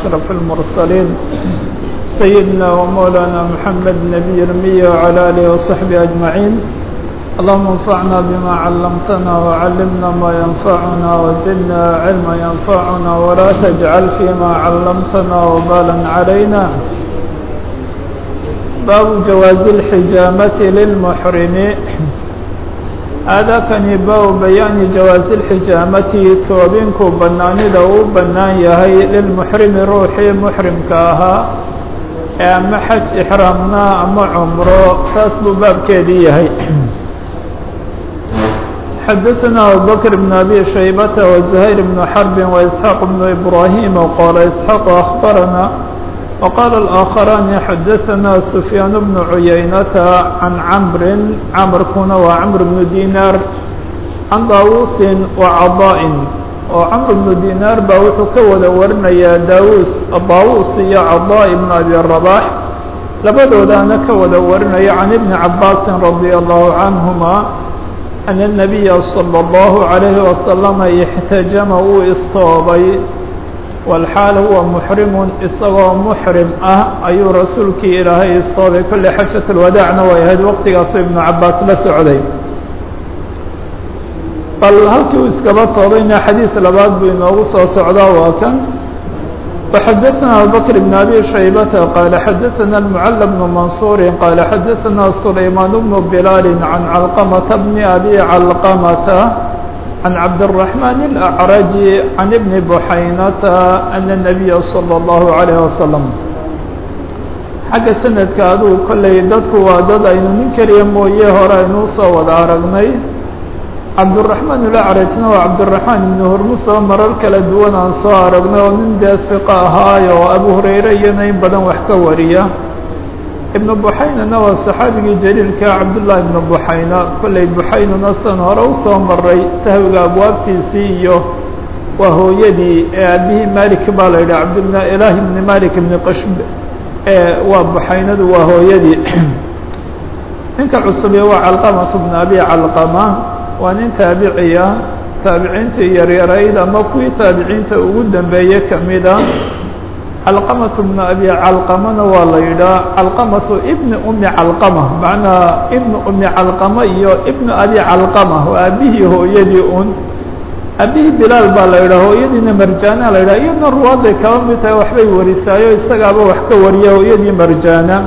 أشرف المرسلين سيدنا ومولانا محمد نبي المية وعلى آله وصحبه أجمعين اللهم انفعنا بما علمتنا وعلمنا ما ينفعنا وزدنا علما ينفعنا ولا تجعل فيما علمتنا وبالا علينا باب جواز الحجامة للمحرم هذا كان باب بيان جواز الحجامة توبينكو بناني لو بنان يهي للمحرم روحي محرم كاها أما حج إحرامنا أما عمره تاسب باب كيدي يهي حدثنا أبو بكر بن أبي شيبة وزهير بن حرب وإسحاق بن إبراهيم وقال إسحاق أخبرنا وقال الآخران حدثنا سفيان بن عيينة عن عمرو عمرو كون وعمرو بن دينار عن داووس وعضاء وعمرو بن دينار باوحو كودا ورنيا داووس داووس يا عضاء بن أبي الرباح لبدودانا كودا ورنيا عن ابن عباس رضي الله عنهما أن النبي صلى الله عليه وسلم احتجم واصطوبي والحال هو محرم isagoo محرم ah ayuu rasuulkii ilaahay istoobay kolley xajaة الwadاacna way ahayd waqtigaasoo iبnu cabaas la socday bal halkii uu iskaba toobayna xadiiث labaad buu inoogu soo socdaa waa kan وxadثna abubكر بن أbي شhaybة qال xadثna المعل بن منصور qال xadثna سليمان بن بلال عن علقمة بن أbي علقمة عن عبد الرحمن الأعرج عن ابن بحينة أن النبي صلى الله عليه وسلم xagga sanadka aduu kollay dadku waa dad aynu nin keliya mooye hore aynuu soo wada aragnay cabdالرaحmaan الأعrajna waa cabdالرaحmaan ibn hormus oo marar kala duwan aan soo aragnay oo nin dee ثiqo ahaayo oo abu hurayre iyana in badan wax ka wariya ibn buxaynana waa saxaabigii jaliilka cabdullahi ibn buxayna kolley buxaynuna san hore usoo maray sahwiga abwaabtiisii iyo waa hooyadii ee aabihii malik baa la yidhaha cabdillah ilahi ibni malik ibni qashb ee waa buxaynadu waa hooyadii ninka cusube waa calqamatu bn abi calqama waa nin taabiciya taabiciintii yaryarayd ama kuwii taabiciinta ugu dambeeye kamida calqamatu bnu abi calqamana waa la yidhaha calqamatu ibni umi calqama macnaa ibnu umi calqama iyo ibnu abi calqama waa aabihii hooyadii un aabihii bilaal baa la yidhaha hooyadiina marjaana la yidhaha iyadna ruwaaday kaba mid tahay waxbay warisaayo isagaaba wax ka wariya hooyadii marjaana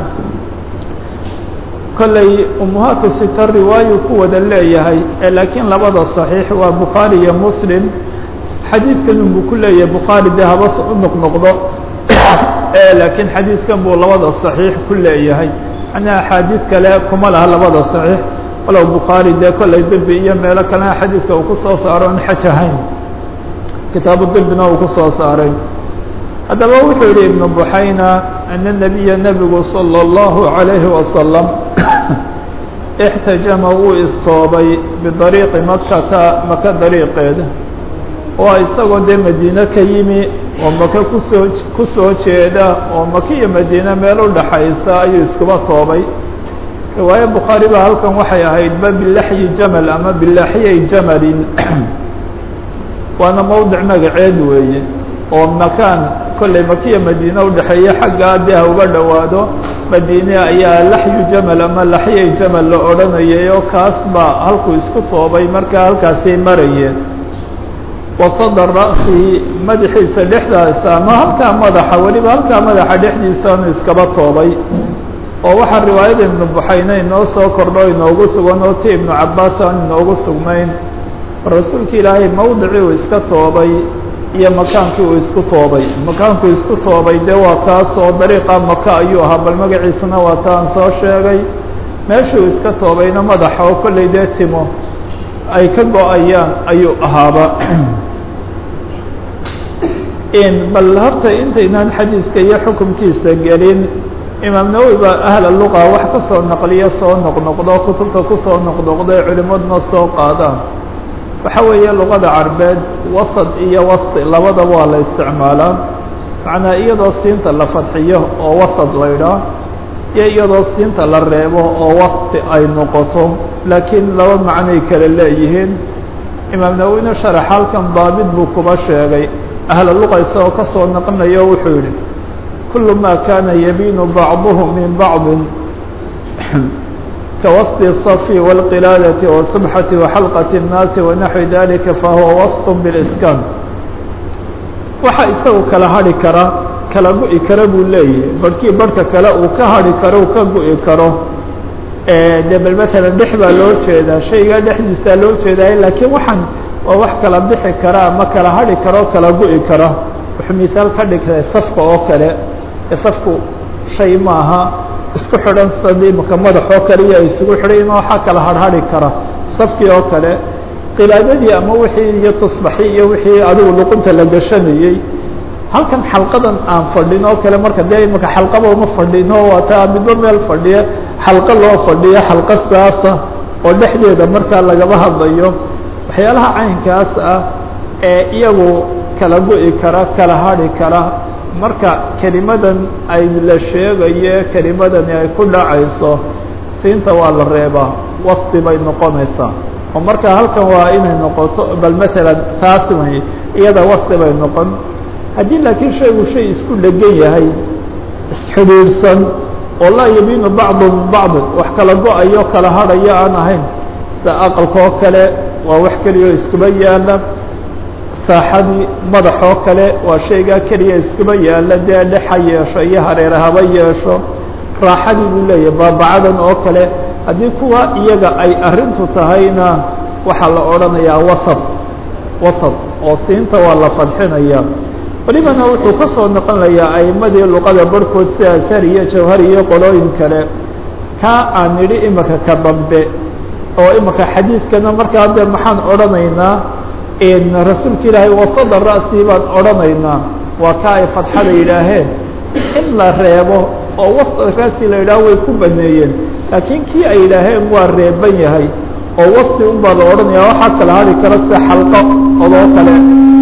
kolley umuhaatu sita riwaayu ku wada leeyahay ee laakiin labada صaxiix waa bukhaari iyo muslim xadiidkan unbuu ku leeyahay bukhaari dee habas u noqnoqdo laakiin xadiidkan buu labada صaxiix ku leeyahay ana axaadiid kale kuma laha labada صaxiix walow bukhaari dee kolley dirbi iyo meelo kalena xadiidka uu kusoo saaro on xaj ahayn kitaabu dirbina uu kusoo saaray haddaba wuxuu yihi ibnu buxayna ana nabiya nebigu salى اllahu عalayhi wasalam اxtajama wuu istoobay bidariiqi makata maka dariiqeeda oo isagoo dee madiine ka yimi oo maka kusoo kusoo jeeda oo maka iyo madiine meel u dhaxaysa ayuu iskuba toobay riwaaye bukhaari ba halkan waxay ahaydba bilaxyi jamal ama bilaxyay jamalin waana mowdic magaceed weeye oo makaan kolley makiya madiine udhexeeya xaggaa dee ha uga dhowaado madiine ayaa laxyu jamal ama laxyay jamal la odhanayay oo kaas baa halkuu isku toobay markaa halkaasay marayeen wasada ra'sihi madaxiisa dhexdaasa ama halkaa madaxa weliba halkaa madaxa dhexdiisaanu iskaba toobay oo waxaa riwaayada ibnu buxayne inoo soo kordho inoogu sugan oo ti ibnu cabaas aan inoogu sugnayn rasuulka ilaahay mawdicii uu iska toobay iyo makaankii uu isku toobay makaankuu isku toobay dee waa kaas oo dariiqa maka ayuu ahaa bal magaciisana waa taan soo sheegay meeshuu iska toobayna madaxa oo kolley dee timo ay ka go-ayaan ayuu ahaaba bal horta intaynaan xadiidka iyo xukunkiisa gelin imaam nawowi baa ahla luqa wax ka soo naqliya soo noqnoqdo kutubta kusoo noqnoqdo ee culimaduna soo qaadaan waxa weeye luqada carbeed wasad iyo wasti labadaba waa la isticmaalaa macnaa iyadoo siinta la fadxiyo oo wasad la ydhaah iyo iyadoo siinta la reebo oo wasti ay noqoto laakiin laba macnoy kale leeyihiin imaam nawowina sharax halkan daabit buu kuba sheegay ahla luqa isagoo ka soo naqnayo wuxuu yihi kulu ma kana yabiinu bacduhu min bacdi kawasط الصف والqilaadaةi والsubxaةi وxalqaة الnaasi وanaxwi dalika fahuwa wasط bاlskan waxa isagu kala hadhi kara kala go-i kara buu leeyahay barhkii barhka kale uu ka hadhi karo uu ka go-i karo de bal matalan dhex baa loo jeedaa shaygaa dhexdiisaa loo jeedaay laakiin waxaan waa wax kala bixi kara ama kala hadhi kara o kala go-i kara wuxuu misaal ka dhigtay safka oo kale safku shay maaha isku xidhan sadii maka madaxoo kale iyo isugu xidhan waxaa kala harhari kara safkii oo kale qilaadadii ama wixii iyo tusbaxi iyo wixii adigu luqunta la gashanayey halkan xalqadan aan fadhin oo kale marka dee imaka xalqaba uma fadhino waa taa midba meel fadhiya xalqo loo fadhiyo xalqo saasa oo dhexdeeda markaa lagaba hadlayo waxyaalaha caynkaas ah ee iyagu kala go-i kara kala hadhi kara marka kelimadan ay la sheegayo kelimadani ay ku dhacayso siinta waa la reebaa wasti bay noqonaysaa oo marka halkan waa inay noqoto bal masalan taas way iyada wasti bay noqon haddii laakiin shaygu shay isku dhegan yahay isxidhiidhsan oo laa yabiinu bacdu min bacdin wax kala go-ayo kala hadhayo aan ahayn sida aqalkaoo kale waa wax keliya iskuba yaala saaxadii madaxoo kale waa shaygaa keliya iskuba yaala dee dhexa yeesho iyo hareere haba yeesho raaxadii buu leeyahay baabacadan oo kale haddii kuwa iyaga ay arrintu tahayna waxaa la odhanayaa wasad wasad oo siinta waa la fadxinaya welibana wuxuu ka soo noqonayaa a'imadii luqada barhkood sida ashar iyo jawhar iyo qolooyin kale kaa aan nidhi imika ka dambe oo imika xadiidkana markaa de maxaan odhanaynaa rasuulka ilaahay wasada ra'sii baan odhanaynaa waa ka ay fadxada yidhaaheen in la reebo oo wasad ra'si la yidhaho way ku baneeyeen laakiin kii ay yidhaaheen waa reeban yahay oo wasti un baa la odhanaya waxaa kala hadhi kara sida xalqo odoo kale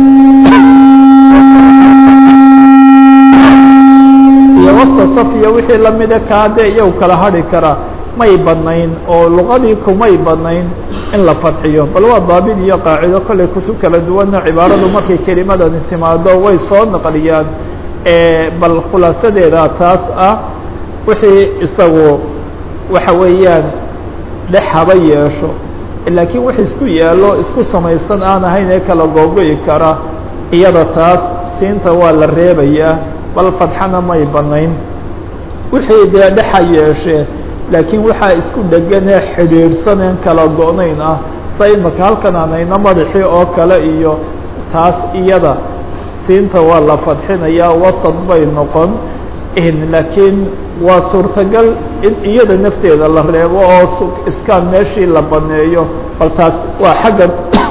iyo wasta saf iyo wixii lamida kaa dee iyagu kala hadhi karaa may banayn oo luqadii kumay banayn in la fadxiyo bal waa daabid iyo qaacido kollay kutub kala duwanna cibaaradu markay kelimadani timaado way soo naqliyaan bal khulaasadeeda taas ah wixii isagu waxa weeyaan dhex haba yeesho laakiin wax isku yaalo isku samaysan aan ahayn ee kala googo'i kara iyada taas siinta waa la reebayaa bal fadxana may banayn wixii dee dhexa yeeshee laakiin waxaa isku dheganee xidhiidhsaneen kala go-nayn ah sa imaka halkan aanayna madaxii oo kale iyo taas iyada siinta waa la fadxinayaa wasad bay noqon laakiin waa suurtagal in iyada nafteeda la reebo oo iskaan meeshii la baneeyo bal taas waa xagga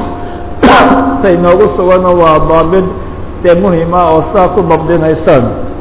ta inoogu sugano waa daabid dee muhima oo saa ku dabdinaysaan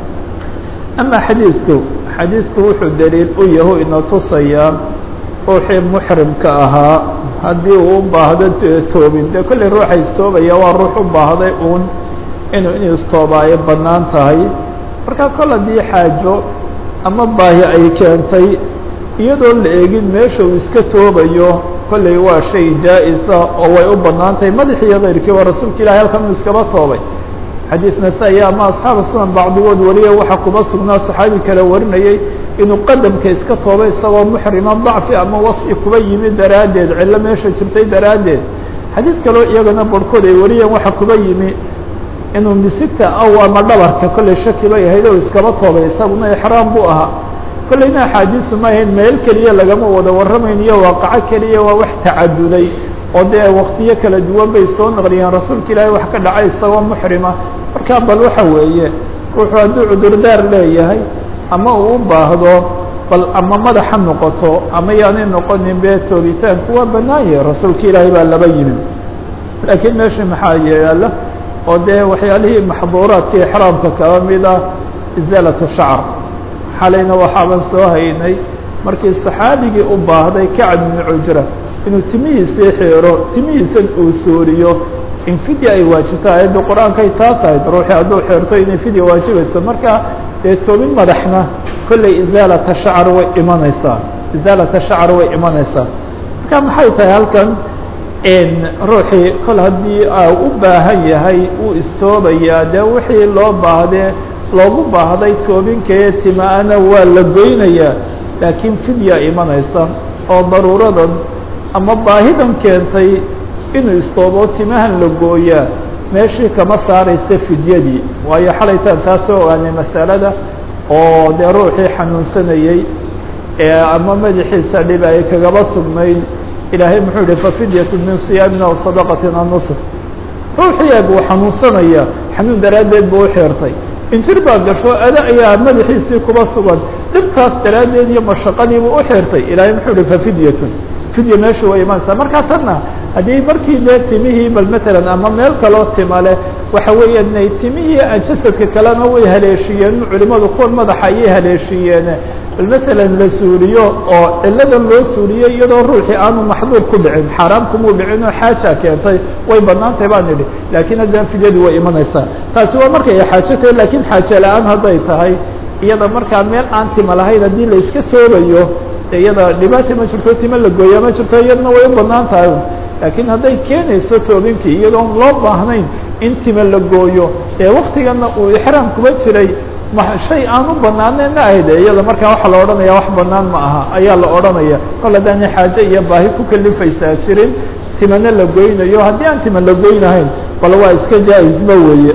ama xadiidku xadiidku wuxuu daliil u yahu ina tusayaa ruuxii muxrimka ahaa haddii uu u baahdo toobin dee kolley ruuxa istoobaya waa ruux u baahday uun inuu in istoobaayo bannaan tahay marka kol haddii xaajo ama baahi ay keentay iyadoo la eegin meesha uu iska toobayo kolley waa shay jaa-isa oo way u bannaan tahay madaxiiyo keyrkii waa rasuulka ilahi halkan uu iskaba toobay xadiis nasaa-i ama asxaaba sunan bacdigood wariya waxaa kuba sugnaa saxaabi kale warinayay inuu qadamka iska toobay isagoo muxrima dacfi ama wasfi kuba yimid daraaddeed cillo meesha jirtay daraaddeed xadiid kaloo iyagana barhkood ay wariyeen waxaa kuba yimi inuu misigta aw ama dhabarka kolley shaki bay ahayd oo iskaba toobay isaguna exraam buu ahaa kolleyna axaadiisu ma ahayn meel keliya lagama wada warramayn iyo waaqaco keliya waa wax tacaduday oo dee waktiyo kala duwan bay soo naqliyeen rasuulka ilaahay wax ka dhacay isagoo muxrima marka bal waxa weeye ruuxuu hadduu cudurdaar leeyahay ama uu u baahdo bal ama madaxa noqoto ama yaanay noqonin bee toobitaanku waa bannaan yahay rasuulka ilaahay baa laba yimi laakiin meesha maxaa yaala oo dee waxyaalihii maxduuraadka ixraamka kaba mid ah isaalatu shacr xalayna waxaaban soo haynay markii saxaabigii u baahday kacab ibnu cujra inuu timihiisii xeero timihiisan uu sooriyo in fidya ay waajibto aayadda qur-aankay taas ahayd ruuxii hadduu xeerto inay fidya waajibayso marka dee toobin madaxna kolley isaalata shacr way imanaysaa isaalata shacr way imanaysaa marka maxay tahay halkan ruuxii kol haddii u baahan yahay uu istoobayaa dee wixii loo baahdee loogu baahday toobinkaee tima-ana waa la goynayaa laakiin fidya imanaysa oo daruuradan ama baahidan keentay inuu istoobo timahan la gooyaa meeshii kama saaraysa fidyadii waayo xalaytaan taa soo ogaanay masalada oo dee ruuxii xanuunsanayey ee ama madaxiisa dhib ay kagaba sugnayd ilaahay muxuu yihi fafidyatu min siyaamin aw sadaqatin aw nusr ruuxii eeg uu xanuunsanaya xanuun daraaddeed buu u xeertay injir baa gasho ada ayaa madaxiisii kuba sugan dhibtaas daraaddeed iyo mashaqadiibuu u xeertay ilaahay muxuu yihi fafidyatun fidya meesha way imaanaysaa markaa tanna haddii markii dee timihii bal matalan ama meel kaloo tima leh waxa weeyaan inay timihii jasadka kalena way haleeshiyeen culimadu kuwan madaxa ayay haleeshiiyeen bal matalan la suuliyo oo ciladan loo suuliyey iyadoo ruuxii aanu maxduur ku dhicin xaaraam kumuu dhicin oo xaaja keentay way banaantay baan idhi laakiin haddana fidyadii way imanaysaa taasi waa markay xaajo tahay laakiin xaajo la-aan hadday tahay iyada markaa meel aan tima lahayn haddii la iska toobayo de iyada dhibaata ma jirto tima la gooya ma jirto iyadana way u banaan tahay laakiin hadday keenayso toobinkii iyadoon loo baahnayn in tima la gooyo ee waktigana uu ixraam kuba jiray shay aan u banaanayna ahayd iyada markaa waxaa la odhanaya wax banaan ma aha ayaa la odhanaya kol haddaana xaaje iyo baahi ku kalifaysaa jirin timana la goynayo haddii aan tima la goynahayn bal waa iska jaa-isba weeye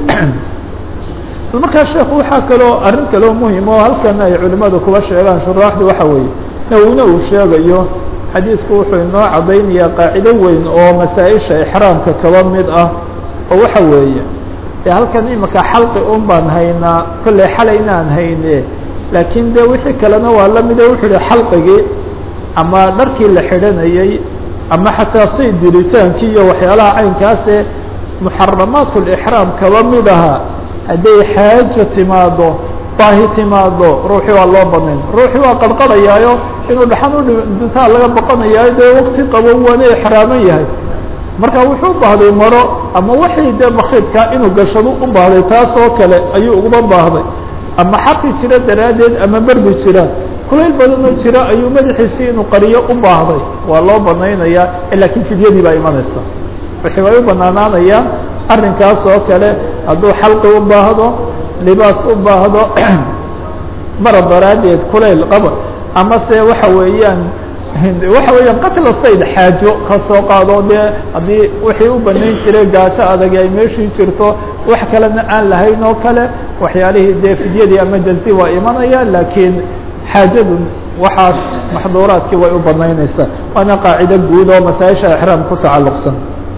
markaa sheekhu waxaa kaloo arrin kaloo muhim oo halkan ay culimadu kuba sheegaan shuraaxdu waxa weeye nawina uu sheegayo xadiidku wuxuu inoo caddaynayaa qaacido weyn oo masaa-isha ixraamka kaba mid ah oo waxa weeye dee halkan imika xalqi un baan haynaa kolley xalay inaan hayne laakiin de wixii kalena waa la mide wuxuu yihi xalqigii ama dharkii la xidhanayey ama xataa say diritaankii iyo waxyaalaha caynkaase muxaramaat lixraam kaba mid aha hadday xaajo timaado baahi timaado ruuxii waa loo banayn ruuxii waa qarqarayaayo inuu dhaxan udhintaa laga baqanayaayo dee wakti qabo waana exraaman yahay marka wuxuu u baahday maro ama waxii dee bakriidkaa inuu gashado u baahday taas oo kale ayuu uguma baahday ama xaqi jira daraaddeed ama berdi jira kulayl badanoo jira ayuu madaxiisii inuu qariyo u baahday waa loo banaynayaa laakiin fidyadii baa imanaysa wixii way u banaanaanayaan arrinkaas oo kale hadduu xalqi u baahdo libaas u baahdo mara daraaddeed kulayl qaba ama se waxa weeyaan waxa weeyaan qatla sayd xaajo ka soo qaado dee haddii wixii u banayn jiray gaajo adag ay meeshii jirto wax kalena aan lahayn oo kale waxyaalihii dee fidyadii ama jalsi waa imanaya laakiin xaajadu waxaas maxduuraadkii way u banaynaysaa waana qaacido guud oo masaaisha exraam ku tacalluqsan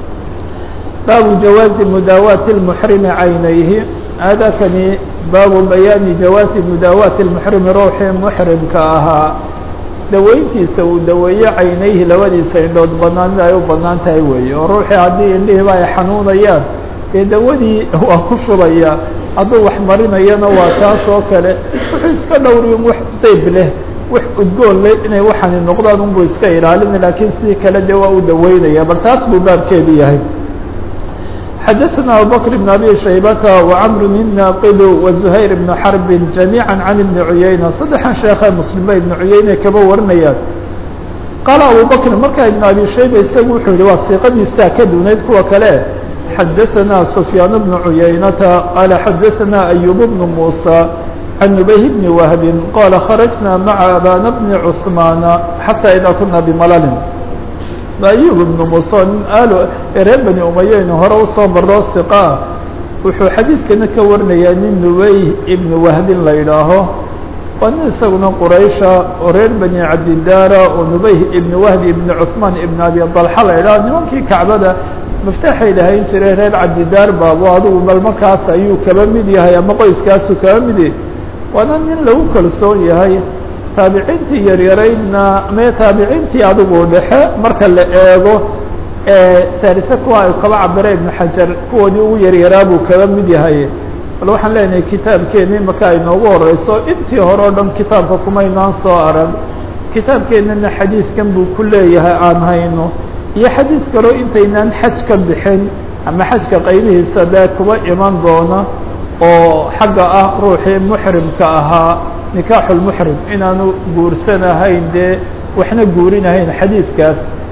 baabu jawaazi mudaawaati اlmuxrimi caynayhi aadakani baabu bayaani jawaazi mudaawaati اlmuxrimi ruuxii muxrimka ahaa daweyntiisa uu daweeyo caynayhi labadiisa indhood banaanida ay u banaan tahay weeye oo ruuxii haddii indhihiiba ay xanuunayaan dee dawadii waa ku shubaya hadduu wax marinayana waa taas oo kale wuxuu iska dhowriyin wax dayb leh wax udgoon leh inay waxani noqdaan unbuu iska ilaalina laakiin sidii kale dee waa u daweynaya bal taas buu baabkeedu yahay xdثna abubكر بن أbي شhaybة وcمr الناqd وزhayر بن xرب جaميعا عن بن عuyaynة saddexan sheekhe mslimba iبن cuyayne kaba warinayaan qaala abubكr markaa iبن abi shayba isagu wuxuu yihi waa siiqadiisaa ka dunayd kuwa kale xadaثna سفyاan بن عuyaynةa qala xadaثna أyوب بن موسى عن نبيه بن وهب qala خرجna mعa abاn بن cثمان حتى إdا kuna بmlل ayub ibnu muuse nin aalo reer bani umayeynu hore usoo maroo hiqaa wuxuu xadiidkana ka warinayaa nin nubey ibnu wahbin la yidhaaho waa nin isaguna quraysha oo reer bani cabdidaara oo nubey ibnu wahbi ibnu cuثmaan ibnu abi dalxa la yidhaho nimankii kacbada maftaxay lahayn jiray reer cabdidaar baabo adigu bal markaas ayuu kaba mid yahay ama qoyskaasu kaba midi waana nin lagu kalsoon yahay taabiciintii yaryaraydna me taabiciintii adigu dhexe marka la eego saalise kuwa ay kaba cabira ibnu xajar kuwoodii ugu yaryaraa buu kaba mid yahay bal waxaan leenahay kitaabkeeni maka ay noogu horeyso intii hore o dhan kitaabka kumaynaan soo arag kitaabkeenana xadiidkan buu ku leeyahay aan hayno iyo xadiid kaloo intaynaan xaj ka bixin ama xajka qaybihiisa dee kuba iman doona oo xagga ah ruuxii muxrimka ahaa nikaaxu lmuxrim inaanu guursanahayn dee waxna guurinahayn xadiidkaas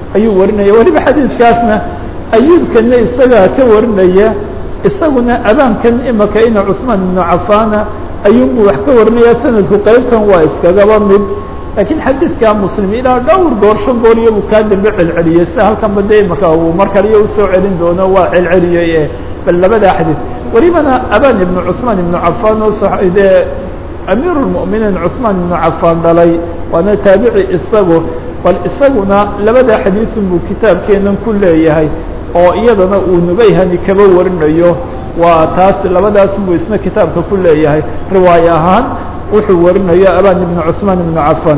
ayuu warinaya weliba xadiidkaasna ayuubkana isagaa ka warinaya isaguna abaankan imaka ina cusmaan ibnu cafaana ayuunbuu wax ka warinaya sanadku qeybtan waa iskagaba mid laakiin xadiidka muslim ilaa dhowr goor shan goor iyabuu kaa dambe celceliyey sida halkanba de imaka uu mar kaliyo usoo celin doono waa celceliyey e bal labadaa xadiid welibana abaan ibnu cusmaan ibnu cafaan oo dee amiir lmuminiin cusmaan ibnu cafaan dhalay waana taabici isagu bal isaguna labada xadiisun buu kitaabkeenan ku leeyahay oo iyadana uu nubayhani kaba warinayo waa taas labadaas buu isna kitaabka ku leeyahay riwaayo ahaan wuxuu warinayo abaan ibnu cusmaan ibnu cafaan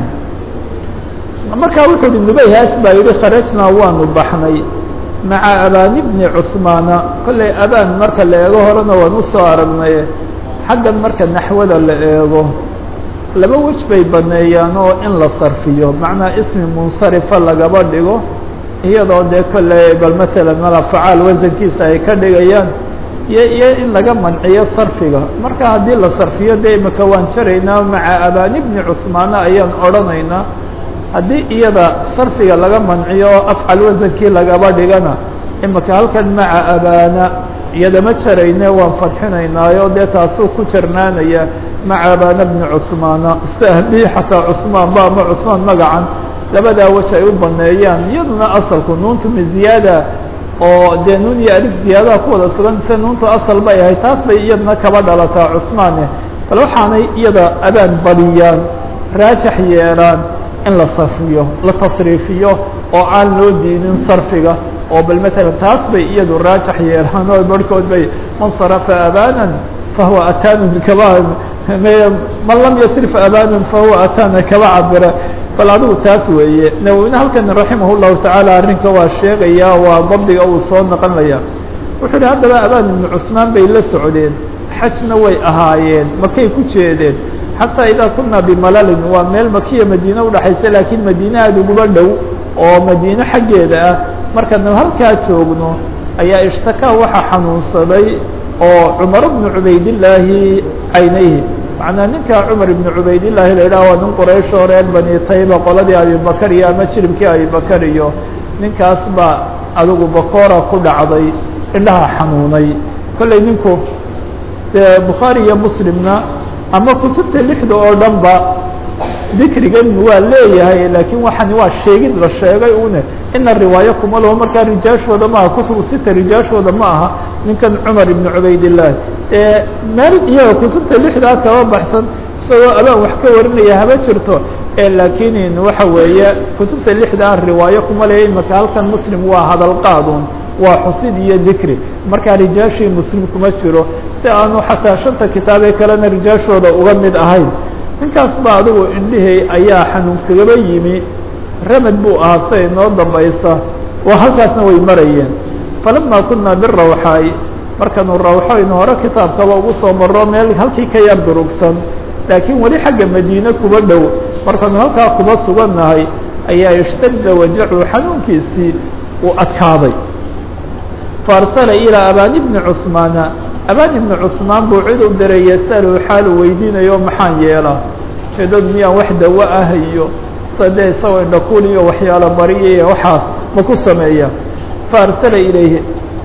markaa wuxuu uhi nubayhaas baa yihi kharajnaa waanu baxnay maca abaan ibni cusmaana kollay abaan marka la eego horena waan usoo aragnay xaggan marka naxwada la eego laba wej bay baneeyaan oo in la sarfiyo macnaa ismi munsarifa lagaba dhigo iyadoo dee kolley bal matalan mala facaal wasankiisa ay ka dhigayaan iyo iyo in laga manciyo sarfiga marka haddii la sarfiyo dee imaka waan jaraynaa maca abaan ibni cusmaana ayaan odhanaynaa haddii iyada sarfiga laga manciyo oo afcal wasankii lagaba dhigana imaka halkan maca abaana iyada ma jarayne waan fadxinaynaayo dee taasuu ku jarnaanaya maca abaana bni cusmaana istahbii xataa cusmaan ba ama cusmaan magacan labadaa wej ay u baneeyaan iyaduna asalku nuuntu mi ziyaada oo dee nuun iyo alif ziyaadaha ku wada sugan mise nuuntu asal bay ahay taas bay iyaduna kaba dhalataa cusmaane bal waxaanay iyada abaan badiyaan raajax yeelaan in la sarfiyo la tasriifiyo oo aan loo diinin sarfiga oo bal matalan taas bay iyadu raajax yeelaan oo barhkood bay man sarafa abaanan fahuwa ataanun kaba man lam yasrif abaanan fahuwa ataana kaba cabira bal adigu taas weeye nawowine halkan raximah llahu tacaala arrinka waa sheegaya waa dabdiga uu soo noqonaya wuxuu uhi haddaba abaan ibnu cusmaan bay la socdeen xajna way ahaayeen makay ku jeedeen xataa idaa kunaa bimalalin waa meel makiya madiine udhaxaysa laakiin madiine aada uguba dhow oo madiine xaggeeda ah markaanu halkaa joogno ayaa ishtakaa waxaa xanuunsaday oo cumar bnu cubaydillaahi caynayhi macnaa ninkaa cumar ibnu cubaydillaahi la yidhaha waa nin quraysh oo reer bani tayba qoladii abibakar iyo ama jiribkii abibakar iyo ninkaas baa adigu bakoora ku dhacday indhaha xanuunay kollay ninku dee bukhaari iyo muslimna ama kutubta lixda oo dhan ba dikrigan waa leeyahay laakiin waxani waa sheegid la sheegay une ina riwaayo kuma laho markaa rijaashooda maaha kutubu sita rijaashooda ma aha ninkan cumar ibnu cubaydillaahi ee meel iyaga kutubta lixdaa kaba baxsan isagoo abaan wax ka warinaya haba jirto ee laakiin waxa weeye kutubta lixdaa riwaayo kuma leeya imaka halkan muslim waa hadal qaadun waa xusid iyo dikri markaa rijaashii muslim kuma jiro si aanu xataa shanta kitaabee kalena rijaashooda uga mid ahayn ninkaas ba adigu indhihii ayaa xanuun kagaba yimi ramad buu ahaa siday noo dambaysa oo halkaasna way marayeen falama kunaa birawxaay markaanu rawxoynu hore kitaabkaba ugu soo maro meel halkii ka yar durugsan laakiin weli xagga madiine kuba dhow markaanu halkaa kuba sugannahay ayaa ishtadda wajacu xanuunkiisii uu adkaaday faarsala ilaa abaan ibni cusmaana abaan ibni cusmaan buu cid u diray yasalu xaalu weydiinayo maxaan yeelaa jeedadu miyaan wax dawo ah iyo sade isagoo indhakuul iyo waxyaalo bariya iyo waxaas ma ku sameeya faarsala ilayhi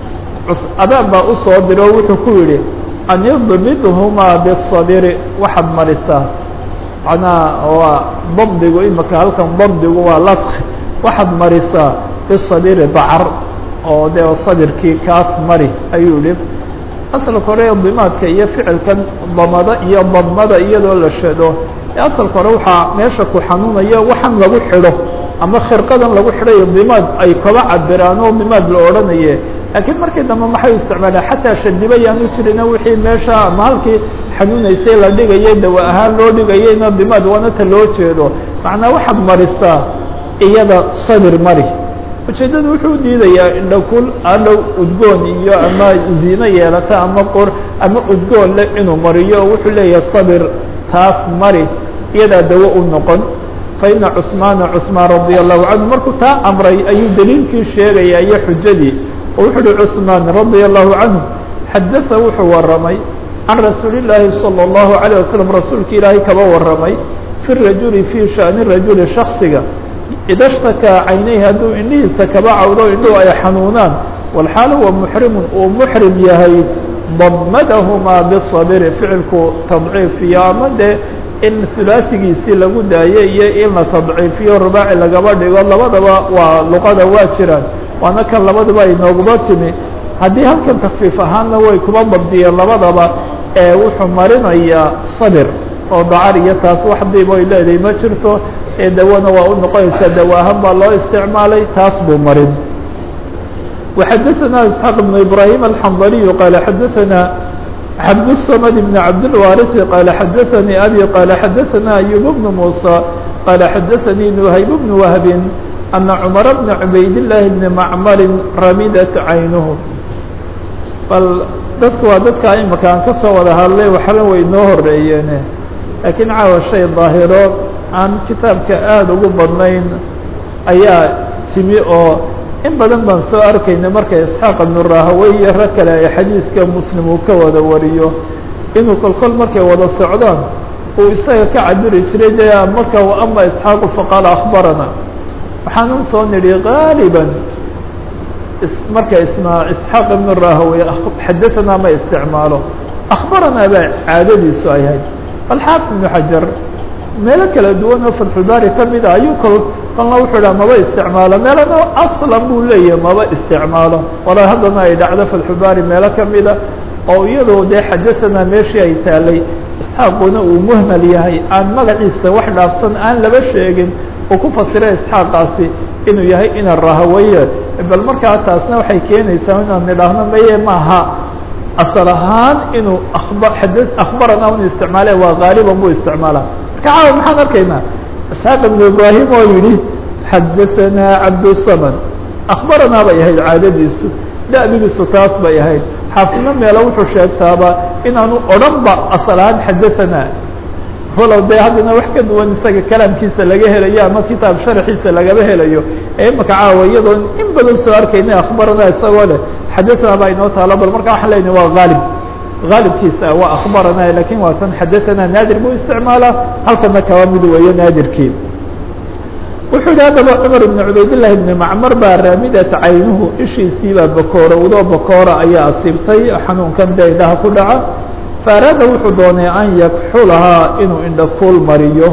abaan baa usoo diro o wuxuu ku yidhi an idbidhumaa bisabiri waxaad marisaa macnaha waa dabdigu imaka halkan dabdigu waa ladki waxaad marisaa bisabiri bacar oo dee sabirkii kaas mari ayuu yihi asalka hore dimaadka iyo ficilkan damada iyo damada iyadoo la shado asalka hore waxaa meesha ku xanuunaya waxaan lagu xidho ama khirqadan lagu xidhayo dimaad ay kaba cabiraan oo dimaad la odhanaye laakiin markii dambe maxay isticmaalaan xataa shadiba yaanu jirina wixii meesha ama halkii xanuunaysay la dhigayay dawa ahaan loo dhigayayna dimaad waanata loo jeedo macnaa waxaad marisaa iyada sabir mari ujeeddadu wuxuu diidayaa indhakul adhow udgoon iyo ama ziino yeelata ama qor ama udgoon le inuu mariyo wuxuu leeyahay sabir taas mari iyadaa dawo u noqon fa ina cusmaana cusmaan radia allahu canhu markuu taa amray ayuu daliilkii sheegaya iyo xujadii oo wuxuu uhi cusmaan radia allahu canhu xadaa wuxuu waramay can rasuuli llaahi salى اllahu alayه wasalam rasuulka ilaahay kaba waramay fi rajuli fii shani rajuli shaksiga idashtakaa caynayhi hadduu indhihiisa kaba cawdo indhuhu ay xanuunaan walxaal huwa muxrimun uu muxrim yahay damadahumaa bisabiri ficilku tadciifiyo ama dee in hulaasigiisii lagu daayo iyo in la tadciifiyo rubaaci lagaba dhigo labadaba waa luqada waa jiraan waana kan labadaba ay nooguba timi haddii halkan takfiif ahaanna way kuba dabdiyeen labadaba ee wuxuu marinayaa sabir oo dacar iyo taas wax diib oy leedahay ma jirto ee dawana waa u noqonaysaa dawa ahaan baa loo isticmaalay taas buu marin وxadثna إسحاq بن إبراهيم الحنظلي qال xadثna عبدالصمد بن عبدالوارث qال xadثnي أbي qال xadثna أيوب بن موسى qال xadثnي نhayب بن وهب أن cمر بن عbayd اللh بن معmر ramidt عayنه bal dadku waa dadka imaka aan ka soo wada hadlay waxba way noo horeeyeene laakiin caawa shay daahiro aan kitaabka aada ugu badnayn ayaa timi oo in badan baan soo arkayna marka isxaaq ibnu rahawey iyo rag kale ay xadiidka muslim uu ka wada wariyo inuu kolkol markay wada socdaan uu isaga ka cabiri jiray de marka ama isxaaqu faqaala akhbarana waxaanan soo nidhi gaaliban marka isma isxaaq ibnu rahawey xadaanaa ma isticmaalo akhbaranaa baa caadadiisu ay ahayd alxaafid ibnu xajar meelo kala duwan oo fatxulbaari ka mid a ayuu kol kolna wuxuu dhaha maba isticmaalo meelana aslan buu leeyahay maba isticmaalo wala haddana ay dhacdo fatxulbaari meelo kamida oo iyadoo dee xadaanaa meeshii ay taalay isxaaquna uu muhmal yahay aan magaciisa wax dhaafsan aan laba sheegin uu ku fasira isxaaqaasi inuu yahay ina rahaweye bal markaa taasna waxay keenaysaa inaan nidhaahno maye maaha asal ahaan inuu ad akhbarana inu isticmaale waa gaaliban buu isticmaala marka caawa maxaan arkaynaa isxaaq ibnu ibraahim oo yihi xadaanaa cabdusamad akhbaranaa bay ahayd caadadiisu da'bigiisu taas bay ahayd xaafidna meelo wuxuu sheegtaaba inaanu odhan ba asal ahaan xadaanaa walow dee haddana wax ka duwan isaga kalaamkiisa laga helayo ama kitaab sharxiisa lagaba helayo ee imaka caawa iyadoo in badan soo arkayna akhbarana isagoo leh xadaanaa baa inoo taalo bal marka waxaan leynahy waa haalib haalibkiisa waa akhbarana lakin waa tan xadaanaa naadir buu isticmaalaa halkana kaba mid weeyo naadirkii wuxuu yihi haddaba cumar ibn cubaydillahi ibni macmar baa raamidat caynuhu ishiisiibaa bakoorowdo bakoora ayaa asiibtay xanuunkan dee indhaha ku dhaca faaraada wuxuu doonay an yakxulahaa inuu indhakuul mariyo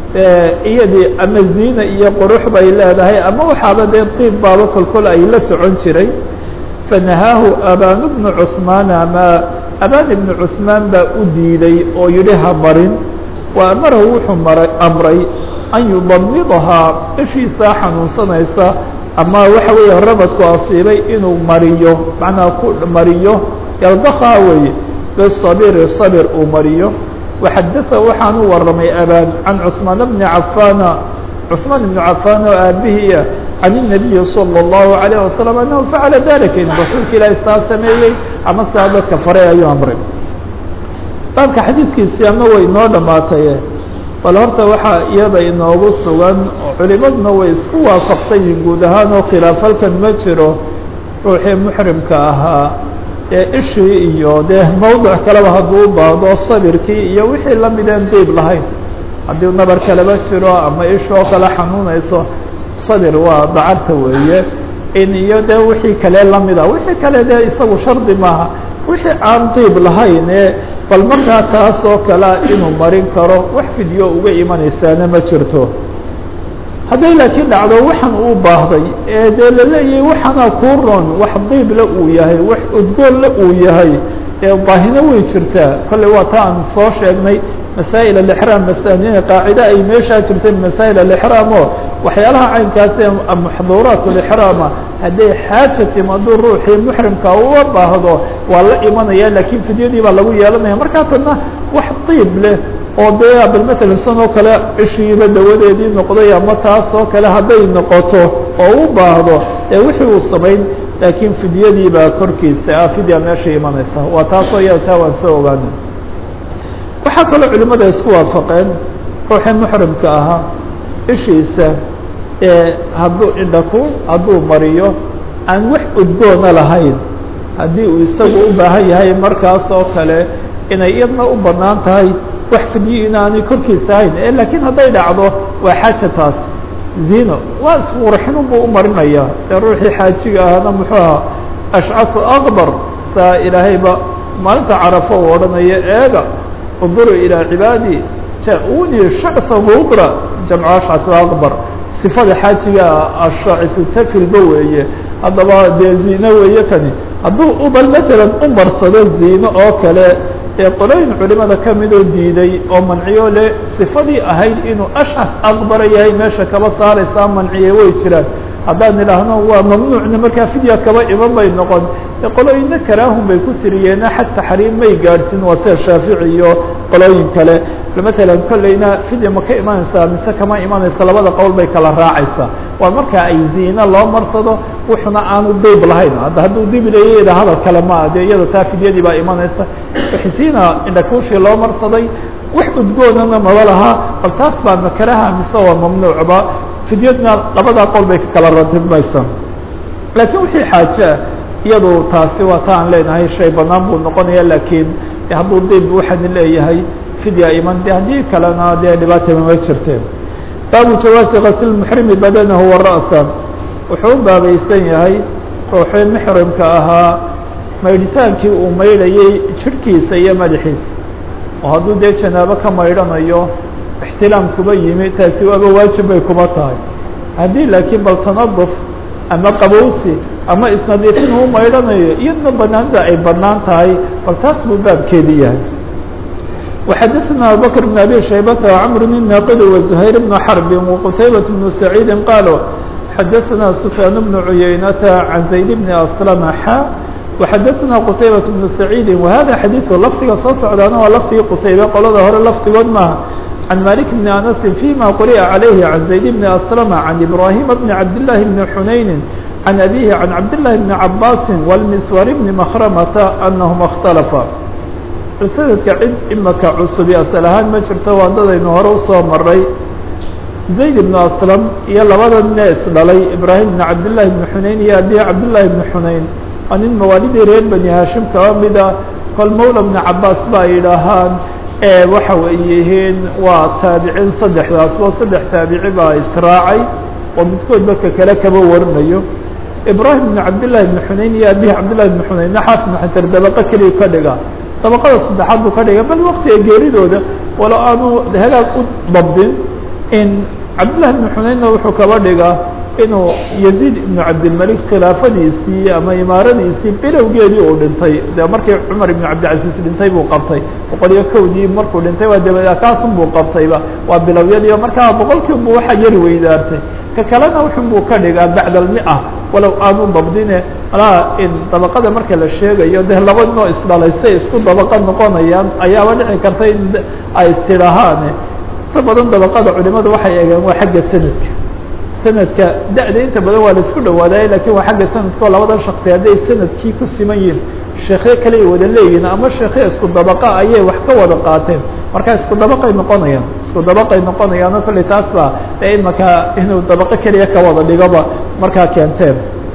iyadii ama ziina iyo qurux bay leedahay ama waxaaba dee diib baaba kolkol ay la socon jiray fanahaahu abaan bnu cuثmaan ama abaan ibnu cuثmaan baa u diiday oo yihi ha marin wa amarahu wuxuu mara amray an yudamidahaa ishiisaa xanuunsanaysa ama waxa weeye rabadku asiibay inuu mariyo macnaa ku mariyo yaldakhaa weeye bصabiri sabir uu mariyo waxadaa waxaan u waramay abaan can cثmaan bni cafaana cثmaan ibnu cafaan oo aabihiia can الnabiyi salى الlahu عalيه wasalam anahu facala dalika in rasuulka ilaahi saa sameeyey ama saa dadka faray ayuu amray baabka xadiidkiisii ama way inoo dhamaatay bal horta waxaa iyada inoogu sugan culimaduna way isku waafaqsan yihin guud ahaan oo khilaafalkan ma jiro ruuxii muxrimka ahaa ee ishii iyo dee mawduc kaleba hadduu u baahdo sabirkii iyo wixii lamideen diib lahayn haddii nabar kaleba jiro ama ishoo kale xanuunayso sabir waa dacarta weeye in iyo dee wixii kale lamida wixii kale dee isagu shardi maaha wixii aan diib lahayn ee bal markaa taas oo kalea inuu marin karo wax fidyo uga imanaysaana ma jirto hadday laakiin dhacdo waxaan uu baahday ee dee laleeyahay waxaana kuu roon wax diibla uu yahay wax udgoonla uu yahay ee baahina way jirtaa kolley waa ta aan soo sheegnay masaa'il alixraam masaaniina qaacide ay meeshaa jirtay masaa'il alixraam oo waxyaalaha caynkaas ee maxduuraat alixraama hadday xaaja timaado ruuxii muxrimka uga baahdo waa la imanaya laakiin fidyadii baa lagu yeelanaya markaa tana wax diib leh oo dee bal matalan san oo kale cishiiba dawadeedii noqday ama taas oo kale hadday noqoto oo u baahdo ee wixii uu samayn laakiin fidyadii baa korkiisa ah fidya meesha imanaysa waa taasoo iyada taa waan soo ogaana waxaa kaloo culimada isku waafaqeen ruuxii muxrimka ahaa ishiisa ee hadduu indhaku hadduu mariyo aan wax udgoona lahayn haddii uu isagu u baahan yahay markaas oo kale inay iyadna u banaan tahay wax fidyo inaanay korkiisa ahayn e laakiin hadday dhacdo waa xaaja taas zino waa isqurxinun buu u marinaya ee ruuxii xaajiga ahna muxuu ahaa ashcafu akbar saa ilaahayba maalinta carafo u odhanaya eega unduruu ilaa cibaadii ja-unii shacsa hubra jamcu ashcafu akbar sifada xaajiga ashaacifu tafilba weeye haddaba dee zino weeye tani hadduu uba masalan u marsado zino oo kale ee qolooyin culimada ka midoo diiday oo manciyo le sifadii ahayd inuu ashcaf aqbara yahay meesha kaba saaraysaa manciye way jiraan haddaan idhaahno waa mamnuucna markaa fidya kaba iman bay noqon ee qolooyinna karaahun bay ku tiriyeena xad taxriim may gaadhsin waa sida shaafici iyo qolooyin kale matalan kolleyna fidya ma ka imanaysaa mise kama imanaysa labada qowl bay kala raacaysaa waa marka ay ziina loo marsado wuxuna aanu dayb lahayn hadda hadduu dib leeyada hadal kale ma dee iyada taa fidyadii baa imanaysa xisiina indhakuushii loo marsaday wax udgoonana maba lahaa bal taas baa makaraha mise waa mamnuucba fidyadna labadaa qol bay ka kala ratibmaysa laakiin wixii xaaje ah iyadu taasi waa ta aan leenahay shay banaan buu noqonaya laakiin hadduu dayb waxaan leeyahay fidya iman de haddii kalena dee dhibaata mama jirteen baabu jawaasi kasl muxrimi badanahu wa ra'sa wuxuu u baabaysan yahay ruuxii muxrimka ahaa maydhitaankii uu maydhayay jirhkiisa iyo madaxiisa oo hadduu dee janaabo ka maydhanayo ixtilaam kuba yimi taasi waaba waajib bay kuba tahay haddii laakiin bal tanaduf ama qabowsi ama isnadiifin uu maydhanayo iyadna banaanida ay banaan tahay bal taas buu baabkeedi yahay وxadثna abubكر بن أbي شhaybة وcمر الناqd وزهyر بن حرب وqتيبة بن سعيid qالوا xadثna سفyاn بن عuyaynة عن زayd بن أسلم xا وxadثna qتيبة بن سعيid وhada xadيث lfdiga soo socdaana waa lfdigii qتaybe qolada hore lfdigood maaha عن مالك بن أنس فيma quriأa عaليه عن زayd بن أسلم عن إبراهيم بن عبدالله بن حنayن عن أbيه عن عبدالله بن عباس والمسور بن مخرمة أنهma اkhتلفا sanadka cid imaka cusubi asal ahaan ma jirto waandadaynu hore usoo maray zayd ibnu aslam iyo labada nees dhalay ibraahim ibn cabdillahi ibni xunayn iyo abihi cabdillahi ibni xunayn waa nin mawaalidii reer bani hashim kaba mida kol mawla bni cabaas ba ay idhaahaan waxa way yihiin waa taabiciin saddexdaasbo saddex taabici baa israacay oo midkoodba ka kale kaba warinayo ibraahim ibn cabdillahi ibni xunayn iyo abihi cabdillahi ibni xunaynna xaafid ibn xajar dabaqa keliya ka dhiga dabaqada saddexaad buu ka dhigay bal waktiga geeridooda walo aanu hagaag u dabdin in cabdillahi ibnu xunaynna wuxuu kaba dhigaa inuu yaziid ibnu cabdilmalik khilaafadiisii ama imaaradiisii bilowgeedii uu dhintay de markii cumar ibnu cabdilcaziiz dhintay buu qabtay boqol iyo kowdii markuu dhintay waa dabada kaasun buu qabtayba waa bilowyadii markaa boqolkiibu waxaa yari weydaartay ka kalena wuxun buu ka dhigaa bacda almia walow aanu dabdine malaa in dabaqada marka la sheegayo dee laba noo isdhalay say isku dabaqa noqonayaan ayaaba dhici karta in ay istidhaahaane inta badan dabaqada culimadu waxay eegeen waa xagga sanadka sanadka da-da inta badan waa la isku dhawaadaye lakin waa xagga sanadka oo labadan shaksi hadday sanadkii ku siman yihin sheekhe kale ay wada leeyihin ama sheekhe isku dabaqa ayay wax ka wada qaateen marka isku dabaqay noqonayaan isku dabaqay noqonayaano kolley taas baa ee imaka inuu dabaqo keliya ka wada dhigoba markaa keenteen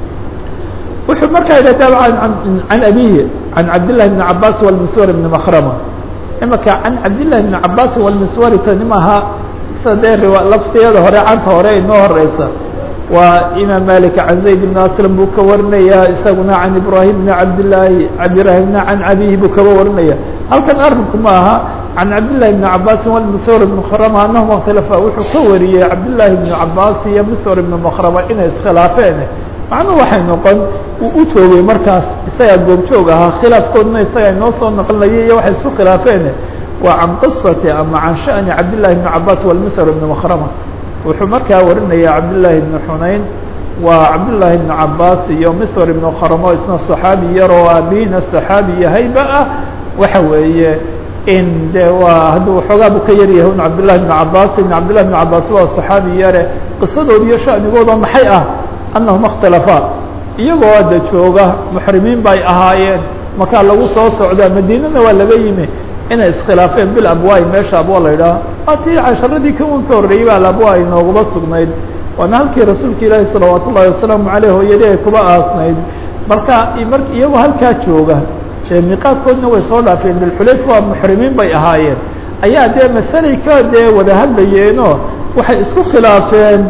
wuxuu markaa yidhah dabcan can abihi can cabdillahi bni cabaas walmiswar bni makrama imaka can cabdillahi bni cabaas walmiswari tani maaha sida dee riwa lafdiyada hore canta hore inoo horeysa waa imaam malik can zayd bn aslam buu ka warinaya isaguna can ibrahim bni cabdillaahi cabdirahimna can abihi buu kaba warinaya halkan arinku ma aha can cabdillahi bni cabaasin walmiswar bni makrama anahuma اkhtalafa wuxuu ka wariyey cabdillahi bni cabaas iyo miswar ibni makrama inay iskhilaafeen macnuhu waxay noqon uu u joogay markaas isagaa goobjoog ahaa khilaafkoodna isagaa inoo soo naqlinaya iyo waxay isku khilaafeen waa can qisati ama can sha'ni cabdillahi bni cabaas walmisr ibni makrama wuxuu markaa warinaya cabdillahi bni xunayn waa cabdillahi bni cabaas iyo misr ibni makrama isna صaxaabi yar oo aabihina صaxaabi yahayba ah waxa weeye in de waa hadduu xoogaa bu ka yaryahay un cabdillahi bni cabaas in cabdillahi bni cabaas waa صaxaabi yare qisadood iyo sha'nigooda maxay ah anahuma اkhtalafaa iyagoo ada jooga muxrimiin bay ahaayeen markaa lagu soo socdaa madiinana waa laga yimi inay iskhilaafeen bil abwaay meesha abwa la idhaha atii casharadii kawan ka horreeyey baa abwa inoogaba sugnayd waana halkii rasuulka ilaahi salawaat ullahi wasalaamu aleyh hooyadii ay kuba aasnayd marka mar iyagoo halkaa jooga miiqaadkoodna way soo dhaafeen dilxulayf waa muxrimiin bay ahaayeen ayaa dee masalay ka dee wada hadlayeenoo waxay isku khilaafeen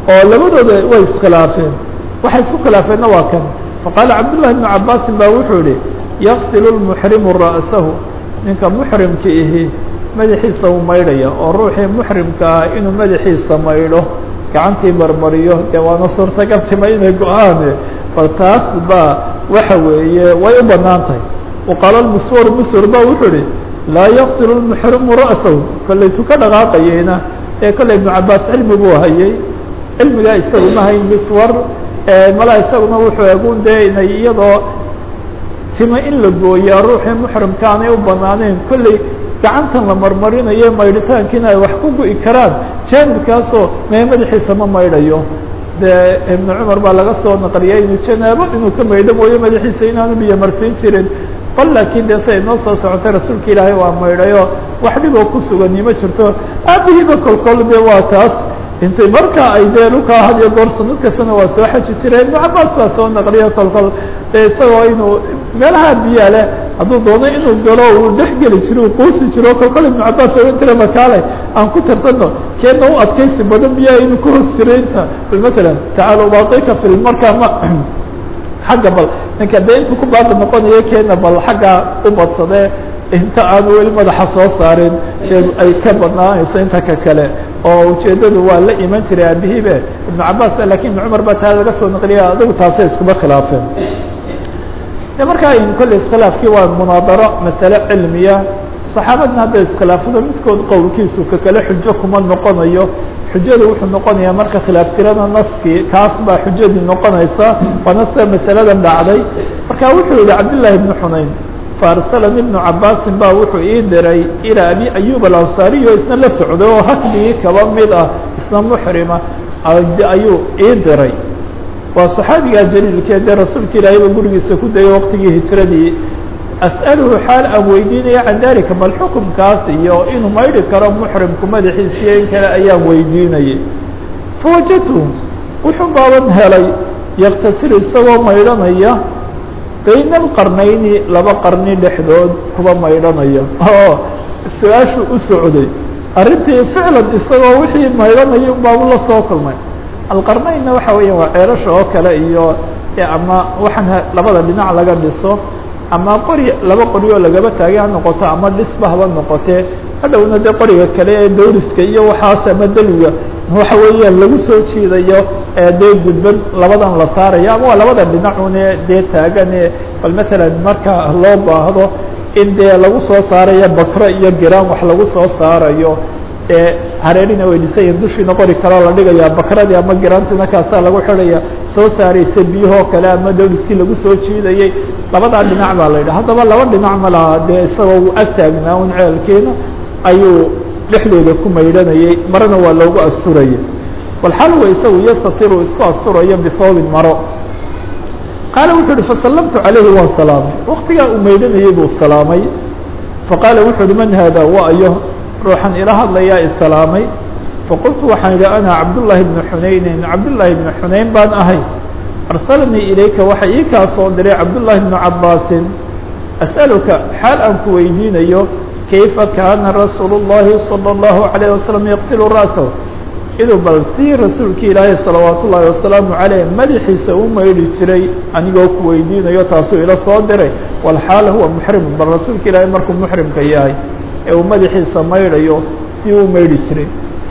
oo labadooda way iskhilaafeen waxay isku khilaafeenna waa kan faqaala cabdullahi bnu cabaasin baa wuxuu yihi yaqsilu lmuxrimu ra'sahu ninka muxrimka ihi madaxiisa uu maydhaya oo ruuxii muxrimka ah inuu madaxiisa maydho gacantii marmariyo dee waana suurtagaltima inay go-aane bal taas baa waxa weeye way u banaan tahay waqaala lmuswar muswar ba wuxuu ihi laa yaqsilu lmuxrimu ra'sahu kollay tu ka dhaqaaqayeyna ee kollay ibnu cabaas cilmi buu hayay cilmigaa isagu ma hayn miswar mala isaguna wuxuu egun dee inay iyadoo tima in la gooyaa ruuxii muxrimka aanay u banaaneen kolley gacantan la marmarinayo maydhitaankiina ay wax ku gu'i karaan jaanibkaasoo mee madaxiisa ma maydhayo dee ibnu cumar baa laga soo naqliyay inuu janaabo inuu ka maydho mooyo madaxiisa inaanu biyo marsiin jirin bal laakiin dee siay noo soo socotay rasuulka ilaahay waa maydhayo wax dhiboo ku sugani ma jirto aabihiiba kolkol de waa taas intay markaa ay dee dhulkaa had iyo goor sanad kastana waa soo xaji jireen ibnu cabaas baa soo naqliyo kolkol dee isagoo inuu meelaha biyaa leh hadduu doono inuu galo uu dhex geli jiro uu quusi jiro kolkol ibnu cabaas ogan jira makaale aan ku tartano keena u adkaysi badan biyaa inuu ku hoos jiro inta bal matalan tacaala ubaatika fil markaa ma xagga bal ninka dee intuu ku baaqi noqonayo keena bal xagga u badsadee inta aanu weli madaxa soo saarin ay ka badnaanayso inta ka kale oo ujeeddadu waa la iman jiray aabihiibe ibnu cabaas lakin ibnu cumar baa taa laga soo naqliya adigu taasay iskuma khilaafeen markaa kolley iskhilaafkii waa munaadaro masale cilmiya saxaabadna hadday iskhilaafado midkood qowlkiisu ka kale xujo kuma noqonayo xujadu wuxuu noqonayaa marka khilaaf tirada naskii kaas baa xujadii noqonaysa waana sida masaladan dhacday marka wuxuu yihi cabdillaahi ibnu xunayn faarsalani ibnu cabaasin baa wuxuu ii diray ilaa abi ayub alansaariy oo isna la socday oo hakbigii kaba mid ah isna muxrima ayuu ii diray waa saxaabigaa jaliilkee dee rasuulka ilaahayba gurigiisa ku dayay waqtigii hijradii as'aluhu xaal aan weydiinaya can dalika bal xukumkaas iyo inuu maydhi karo muxrimku madaxiisiyo in kale ayaan weydiinayay fawajadtu wuxuu baaban helay yaktasil isagoo maydhanaya bayna alqarnayni laba qarni dhexdood kuba maydhanaya oo su-aashu u socday arrintii ficlan isagoo wixii maydhanaya unbaabu la soo kulmay alqarnaynna waxa weeya waa ceelasha oo kale iyo ama waxaan labada dhinac laga dhiso ama qori laba qori oo lagaba taagay ha noqoto ama dhisba haba noqotee hadhowna dee qoriga kale ee dawriska iyo waxaas ama deliga waxa weeyaan lagu soo jiidayo dee gudban labadan la saarayo ama waa labada dhinacune dee taagane bal matalan marka loo baahdo in dee lagu soo saarayo bakro iyo giraan wax lagu soo saarayo ee hareerina way dhisayiin dushiina qori kaloo la dhigaya bakradii ama giraantiina kaasaa lagu xidhaya soo saaraysa biyahoo kale ama dawliskii lagu soo jiidayay labadaa dhinac baa la yidhaha haddaba laba dhinac ma laha dee isagoo uu ag taagnaa un ceelkiina ayuu dhexdooda ku maydhanayay marana waa loogu asturayay walxalwa isagu yastatiru isku asturayo bihoobin maro qaala wuxuu uhi fasallamtu calayhi waan salaamay waktigaa uu maydhanayay buu salaamay faqaala wuxuu uhi man haada wa ayo ruuxan ila hadlayaa isalaamay faqultu waxaan idhi ana cabdullaahi bnu xunaynin cabdullaahi bnu xunayn baan ahay arsalanii ilayka waxa ii kaa soo diray cabdullaahi bnu cabaasin as'aluka xaal aan ku weydiinayo kayfa kaana rasuulu llahi salى اllahu عalayه wasalam yaqsilu ra'sahu inuu bal sii rasuulki ilaahay salawaat ullaahi wasalaamu caleyh madaxiisa u maydhi jiray anigoo ku weydiinayo taasuu ila soo diray walxaal huwa muxrimun bal rasuulka ilaahay markuu muxrimka yahay ee uu madaxiisa maydhayo si uu maydhi jiray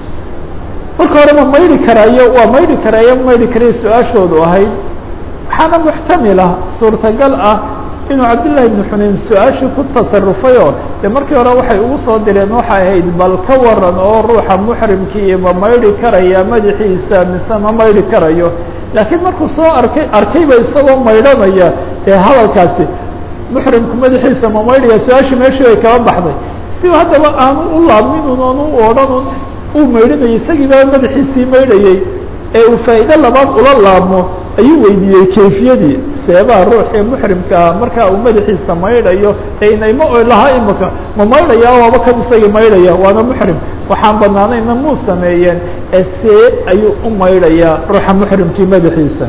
marka hore ma maydhi karaayo waa maydhi karaayo ma maydhi karayo su-aashoodu ahayd waxaana muxtamila suurtagal ah inuu cabdillahi ibnu xunayn su-aashii ku tasarufayoo dee markii hore waxay ugu soo direen waxay ahayd bal ka waran oo ruuxa muxrimkii ma maydhi karaya madaxiisa mise ma maydhi karayo laakiin markuu soo arkay arkayba isagoo maydhanaya ee hadalkaasi muxrimku madaxiisa ma maydhaya su-aashii meeshii ay kaba baxday si haddaba aanu u laabminun oonu u odhanun uu maydhanayay isagiiba madaxiisii maydhayay ee uu faa'iide labaad ula laabmo ayuu weydiiyey kayfiyadii seebaha ruuxii muxrimka ah markaa uu madaxiisa maydhayo ee inayma lahaa imika ma maydhaya waaba kan isagii maydhaya waana muxrim waxaan banaanayna muu sameeyeen ee see ayuu u maydhayaa ruuxa muxrimkii madaxiisa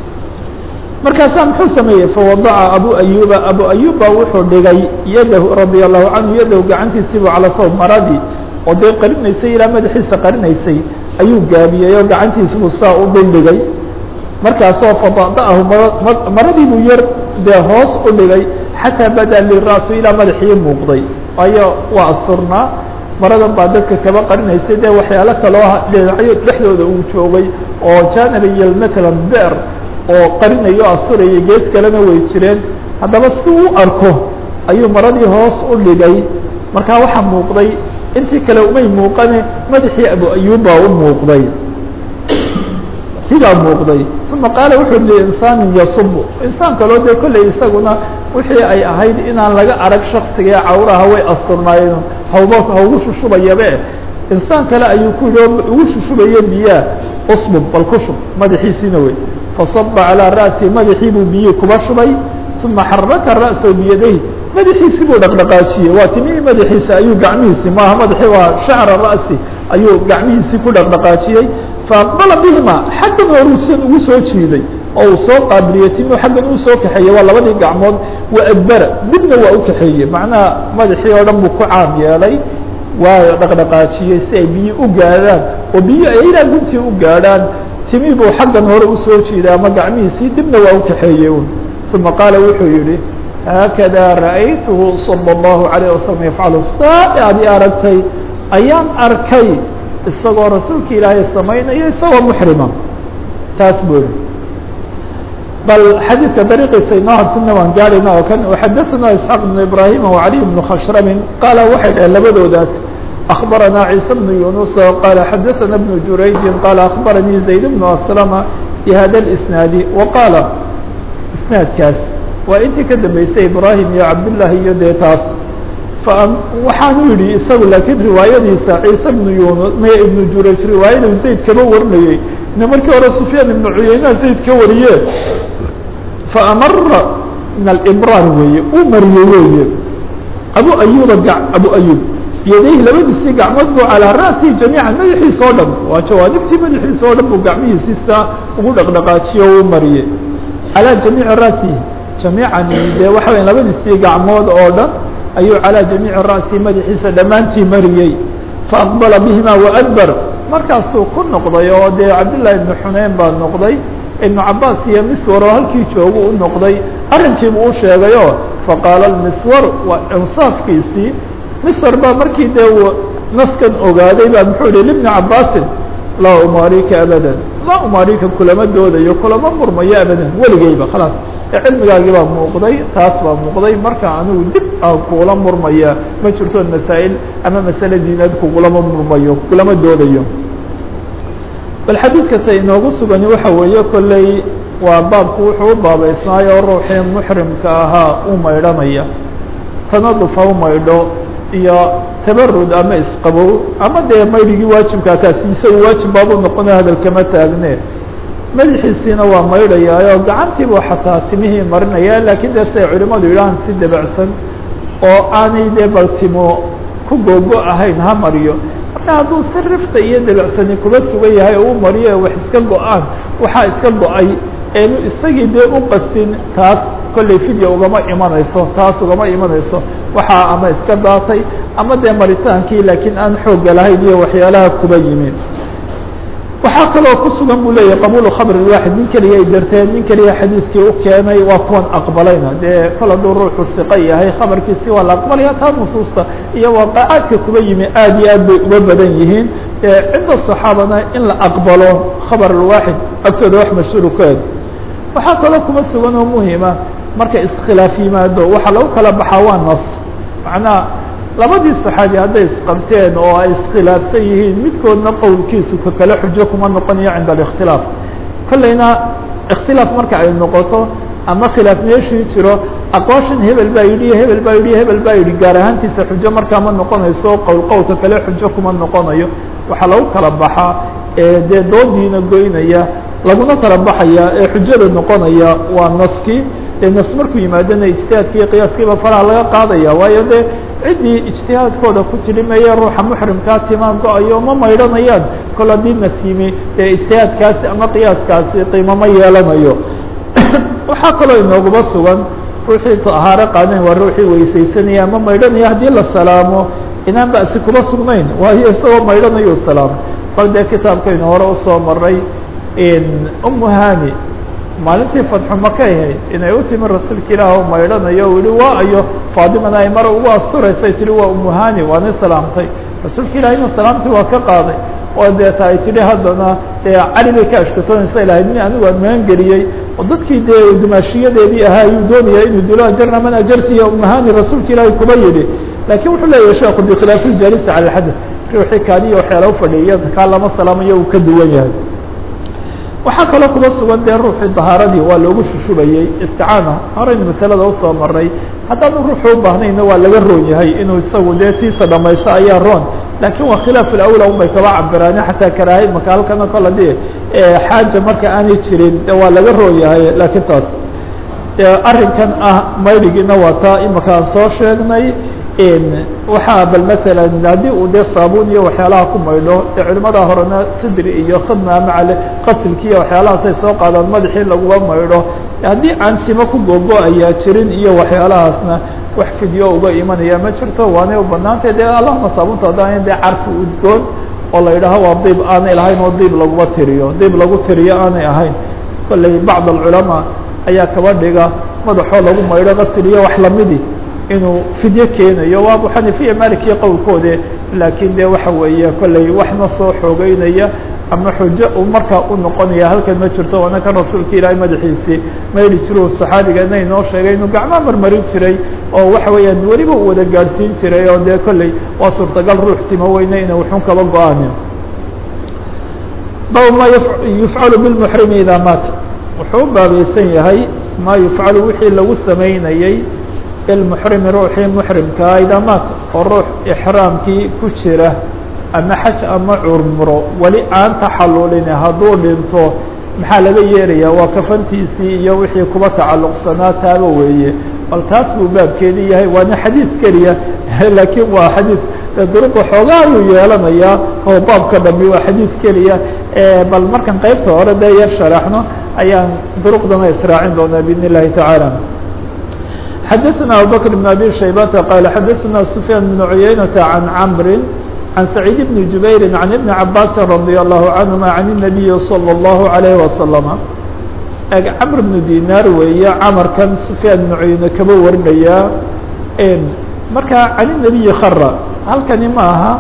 markaasaa muxuu sameeyey fawadaca abu ayuba abu ayub baa wuxuu dhigay yadahu radia allahu canhu yadahu gacantiisiibu calaa sawb maradii oo dee qarinaysay ilaa madaxiisa qarinaysay ayuu gaabiyey oo gacantiisbuu saa u duldhigay markaasoo fadada'ahu maradii buu yar dee hoos u dhigay xataa bada lira'su ilaa madaxii muuqday waayo waa asturnaa maradan baa dadka kaba qarinaysay dee waxyaalo kaloo dhinacyo dhexdooda uu joogay oo janariya matalan beer oo qarinayo asturaya gees kalena way jireen haddaba si u arko ayuu maradii hoos u dhigay markaa waxaa muuqday intii kale umay muuqane madaxii abu ayub baa u muuqday sidaa muuqday uma qaala wuxuu li insaanin yasubu insaan kaloo dee kolley isaguna wixii ay ahayd inaan laga arag shaksiga ee cawraha way asturnaayeen hawba haugu shushubayabe insaan kale ayuu ku yihi oo ugu shushubaye biyaa usbub bal ku shub madaxiisiina wey fasaba calىa ra'si madaxii buu biyi kuba shubay uma xaraka ra'sahu biyadayh madaxiisi buu dhaqdhaqaajiyey waa timihii madaxiisa ayuu gacmihiisi maaha madaxii waa shacra ra'si ayuu gacmihiisii ku dhaqdhaqaajiyey faaqbala bihima xaggan horuusan ugu soo jiiday oo uu soo qaabiliyey timuu xaggan uu soo kaxeeyey waa labadii gacmood wa adbara dibna waa u kaxeeyey macnaha madaxii oo dhan buu ku caam yeelay waa dhaqdhaqaajiyey si ay biyi u gaadhaan oo biyi ay ilaa guntii u gaadhaan timii buu xaggan hore usoo jiiday ama gacmihiisii dibna waa u kaxeeyey un uma qaala wuxuu yihi haakada ra'aytuhu salى الlahu عalيه wasalam yafcalu saa adi aragtay ayaan arkay isagoo rasuulka ilaahay samaynaya isagoo muxrima taas buu yihi bal xadiidka dariiqiisa inoo harsana waan gaarayna oo kan xadaثana isxaaq بn ibrahim وعaliي بn khashrami qaala waxay dhaheen labadoodaas أخبرنا عيسى بن يونس قال حدثنا بن جريج قال أخبرني زيد بن أسلم بهذا الإسناad وقال isناadkaas waa intii ka dambeysay ibrahim iyo cabdاللahi iyo dee taas waxaanu yihi isagu lakiin riwaayadiisa ciise بن yunus maya iبن jurayj riwaayadu zayd kaba warinayey ina markii hore سufyaan iبن cuyeyna zayd ka wariye faamara min اlbrاr weeye uu mariyey weeye abu ayuba abu ayub biyadayhi labadiisii gacmood buu calىa ra'sihi jamiica madaxiisa oo dhan waa jawaanibtii madaxiisa oo dhan buu gacmihiisii saa ugu dhaqdhaqaajiye o u mariyey calىa jamiici ra'sihi jamiicani dee waxa weya labadiisii gacmood oo dhan ayuu calىa jamiici ra'sihi madaxiisa dhammaantii mariyey faaqbala bihima waadbar markaasuu ku noqday oo dee cabdالlahi ibnu xuneyn baa noqday ibnu cabaas iyo miswar oo halkii joogu u noqday arrinkiibuu u sheegayo faqaala miswar waa insaafkiisii misr baa markii dee uu naskan ogaaday baa muxuu yihi libni cabaasin laa umaarika abadan laa umaarika kulama doodayo kulama murmayo abadan weligeyba khalaas ee cilmigaagii baa muuqday taas baa muuqday marka anigu dib aan kugula murmaya ma jirto masaa'il ama masale diineed kugulama murmayo kulama doodayo bal xadiidka ta inoogu sugani waxa weeye kolley waa baabku wuxuu u baabeysnaayo ruuxii muxrimka ahaa u maydhanaya tanaduf ha u maydho iyo tabarud ama isqabow ama dee maydhigii waajibkaa kaasi isaga waajib baabuu noqonaya hadalkama taagne madaxiisiina waa maydhayaayo gacantiibuu xataa timihii marinaya laakiin dee siay culimadu yidhahaan si debacsan oo aanay dee baltimo ku googo ahayn ha mariyo marka hadduu si rifta iyo debacsani kuba sugan yahay oo u mariyo ee wax iska go-aan waxaa iska go-ay eenu isagii dee u qastin taas kolley fidya ugama imanayso taas ugama imanayso waxaa ama iska daatay ama dee maritaankii laakiin aan xooga lahayn iyo waxyaalaha kuba yimin waxaa kaloo ku sugan buu leeyahy qabuulu khabr waaxid nin keliya ay darteen nin keliya xadiidkii u keenay waa kuwan aqbalayna dee kol hadduu ruuxu siqa yahay khabarkiisi waa la aqbalaya taa nusuusta iyo waaqacaadka kuba yimi aad iyo aad bay uga badan yihiin cinda صaxaabana in la aqbalo khabar waaxid agtooda wax mashhuur ka eg waxaa kaloo kuma sugan oo muhima marka iskhilaaf yimaado waxaa lagu kala baxaa waa nas macnaha labadii صaxaabi hadday isqabteen oo ay iskhilaafsan yihiin midkoodna qowlkiisu ka kale xujo kuma noqonayo cinda الاkhtilaaf kolleyna اkhtilaaf marka ay noqoto ama khilaaf meeshii jiro aqwaashan hebel baa yidhi hebel baa yidhi hebel baa yidhi gaar ahaantiisa xujo markaa ma noqonayso qowl qowlka kale xujo kuma noqonayo waxaa lagu kala baxaa ee dee doodiina goynaya laguna kala baxaya ee xujada noqonaya waa naskii dee nas markuu yimaadana ijtihaadkii qiyaaskiiba faraha laga qaadaya waayo dee ciddii ijtihaadkooda ku tilimeeye ruuxa muxrimkaa timaa go-ayo ma maydhanayaan kol haddii nas yimi dee ijtihaadkaasi ama qiyaaskaasi qiimo ma yeelanayo waxaa kaloo inooguba sugan ruuxii tahaaro qaadeen waa ruuxii weysaysanaya ama maydhanaya haddii la salaamo inaan ba'si kuma sugnayn waayo isagoo maydhanayo salaamo bal dee kitaabkaynu hore usoo maray umu hani maalintii fadxu maka ahayd inay u timi rasuulka ilaah oo maydhanayo o yihi waa ayo faadimana ay mara ugu asturaysay tihi waa umu hani waana salaamtay rasuulka ilahina salaamtii waa ka qaaday oo deeta ay tidhi haddana cali bay ka ashkatoonaysa ilahay nin anigu aan magan geliyey oo dadkii dee dumaashiyadeedii ahaa ayuu doonaya inuu dilo ajarna man ajartiya umahani rasuulka ilaahay kuba yidhi lakin wuxuu leeyahay sheekhu bikhilaaf iljalisi cala alxadad ruuxii kaaniya waxyaala ufadhiya kaa lama salaamayo uu ka duwan yahay waxaa kaloo kuba sugan dee ruuxii dahaaradii waa loogu shushubayey isticaana horaynu masalada usoo maray haddaanu ruuxu u baahnayna waa laga roon yahay inuu isagu dee tiisa dhamaysto ayaa roon lakin waa khilaaf alawla un bay kaba cabiraane xataa karaahay maka halkana kola de xaaja marka aanay jirin de waa laga roon yahay lakin taas arrinkan ah maydhigiina waa taa imaka aan soo sheegnay waxaa bal masalan haddii uu dee saabuun iyo waxyaalaha ku maydho dee culimada horena sidri iyo khadma macale qasilkiiyo waxyaalahaasay soo qaadaan madaxii laguba maydho haddii aan timo ku googo ayaa jirin iyo waxyaalahaasna wax fidyo uga imanaya ma jirto waanay u banaantay dee allahuma saabunta haddaan dee carfi udgoon oo la yidhaaho waa diib aanay lahayn oo diib laguma tiriyo diib lagu tiriyo aanay ahayn kolley bacd alculamaa ayaa kaba dhiga madaxoo lagu maydho qasil iyo wax lamidi inuu fidyo keenayo waa abu xanifiya malikiya qowlkoode laakiin de waxa weeye kolley waxna soo xoogeynaya ama xujo uu markaa u noqonaya halkan ma jirto waana kan rasuulka ilaahay madaxiisii maydhi jiru saxaabiga ina inoo sheegay inuu gacmaa marmarin jiray oo waxa weeyaan weliba uu wada gaadhsiin jiray oo dee kolley waa suurtagal ruux timo weyne ina wuxun kaba go-aanin bab ma yufcalu bilmuxrimi idaa maat wuxuu u baabaysan yahay ma yufcalu wixii lagu samaynayey ilmuxrimi ruuxii muxrimkaa idaa maat oo ruux ixraamkii ku jira ama xaj ama curmuro weli aan taxallulin hadduu dhinto maxaa laga yeelaya waa kafantiisii iyo wixii kuba tacalluqsanaa taaba weeye bal taas buu baabkeedii yahay waana xadiis keliya laakiin waa xadiis duruqa xoogaa ayuu yeelanayaa oo baabka dhami waa xadiis keliya bal markan qeybta hore dee yar sharaxno ayaan duruqdana israacin doonaa biidn illahi tacaala xadaثna abubakr بn abi shaybata qaal xadaثna sufyaan bn cuyaynata can camri عن سعيد بن جبير عن ابن عباس رضي الله عنهما عن النبي صلى الله عليه وسلم cمر بن ديناr weey cمر kan سفyاan بن عuyne kaba warinaya marka عن النبي خر halkani ma aha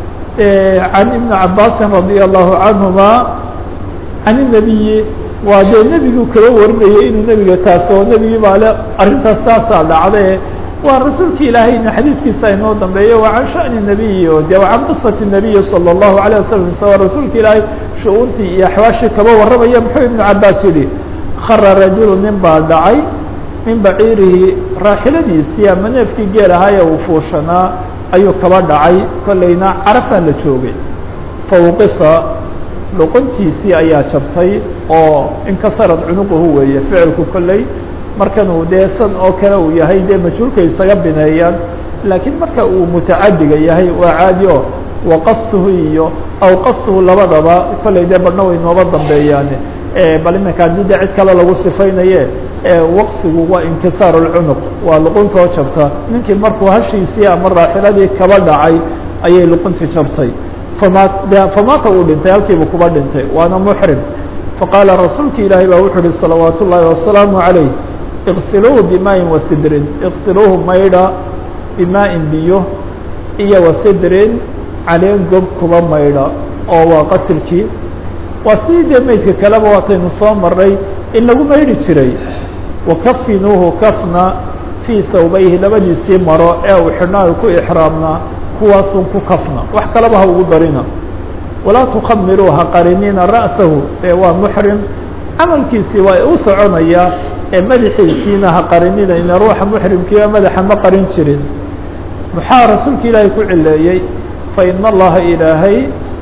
عن iبن عabاس رضي الله عنهما عن النبي waa dee nebigu kaba warinayay inuu nebiga taas oo nebigi baa le arintaas saasaa dhacde waa rasuulka ilaahayna xadiidkiisa inoo dambeeyo waa can shani الnabiyi o de can qisati الnabiyi salى الlahu عalيه wasalam isagoo rasuulka ilaahay shu-uuntii iyo axwaashii kaba warramaya muxuu ibnu cabaas yihi khara rajulu nin baa dhacay min baciirihi raaxiladiisii ama neefkii geel ahaaye uu fuushanaa ayuu kaba dhacay kollayna carafaa la joogay fawqisa luquntiisii ayaa jabtay oo inkasarad cunuquhu weeye ficilku kolley markan uu dee san oo kale uu yahay dee majhuulka isaga bineeyaan laakiin marka uu mutacadiga yahay waa caadi o waqastuhu iyo aw qastuhu labadaba kolley dee badhna way nooba dambeeyaane bal iminka haddii dee cid kale lagu sifaynaye waqsigu waa inkisaar اlcunuq waa luquntoo jabta ninkii markuu hashiisii ama raaxiladii kaba dhacay ayay luquntii jabtay fama famaata uu dhintay halkiiba kuba dhintay waana muxrim faqaala rasuulka ilaahay baa wuxuu uhi salawaat ullaahi wasalaamu عalayh iqsiluuhu bimaaءin wasidrin iqsiluuhu maydha bimaaءin biyo iyo wasidrin caleen gob kuba maydha oo waa qatilkii waa sidii dee meydka kaleba waataynu soo maray in lagu maydhi jiray wakafinuuhu kafna fii thawbayhi labadiisii maro ee uu xidhnaa ku ixraamnaa kuwaasun ku kafna wax kaleba ha ugu darina walaa tukhamiruu ha qarinina ra'sahu ee waa muxrim camalkiisii waa u soconayaa ee madaxiisiina ha qarinina ruuxa muxrimkiiba madaxa ma qarin jirin maxaa rasuulka ilaahay ku cileeyey faina allaha ilaahay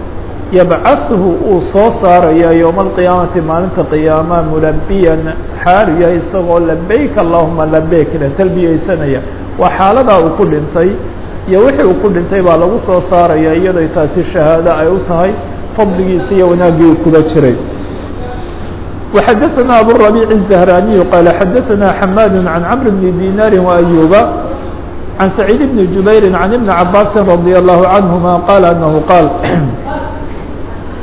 yabcaثhu uu soo saaraya yowma alqiyaamati maalinta qiyaama mulabiyan xaalu yahay isagoo labeyk allahuma labeyk le talbiyeysanaya waa xaaladaa uu ku dhintay iyo wixii uu ku dhintay baa lagu soo saaraya iyadoo taasi shahaado ay u tahay fadligiisa iyo wanaaggii uu kuba jiray وxadثna abالربيع الزهراني qال xadثna حmاd عن cمر بن ديناr وأيوبa عن سعيد بن جuبير عن بن عabاس رضي الله عنهما قال أنه قال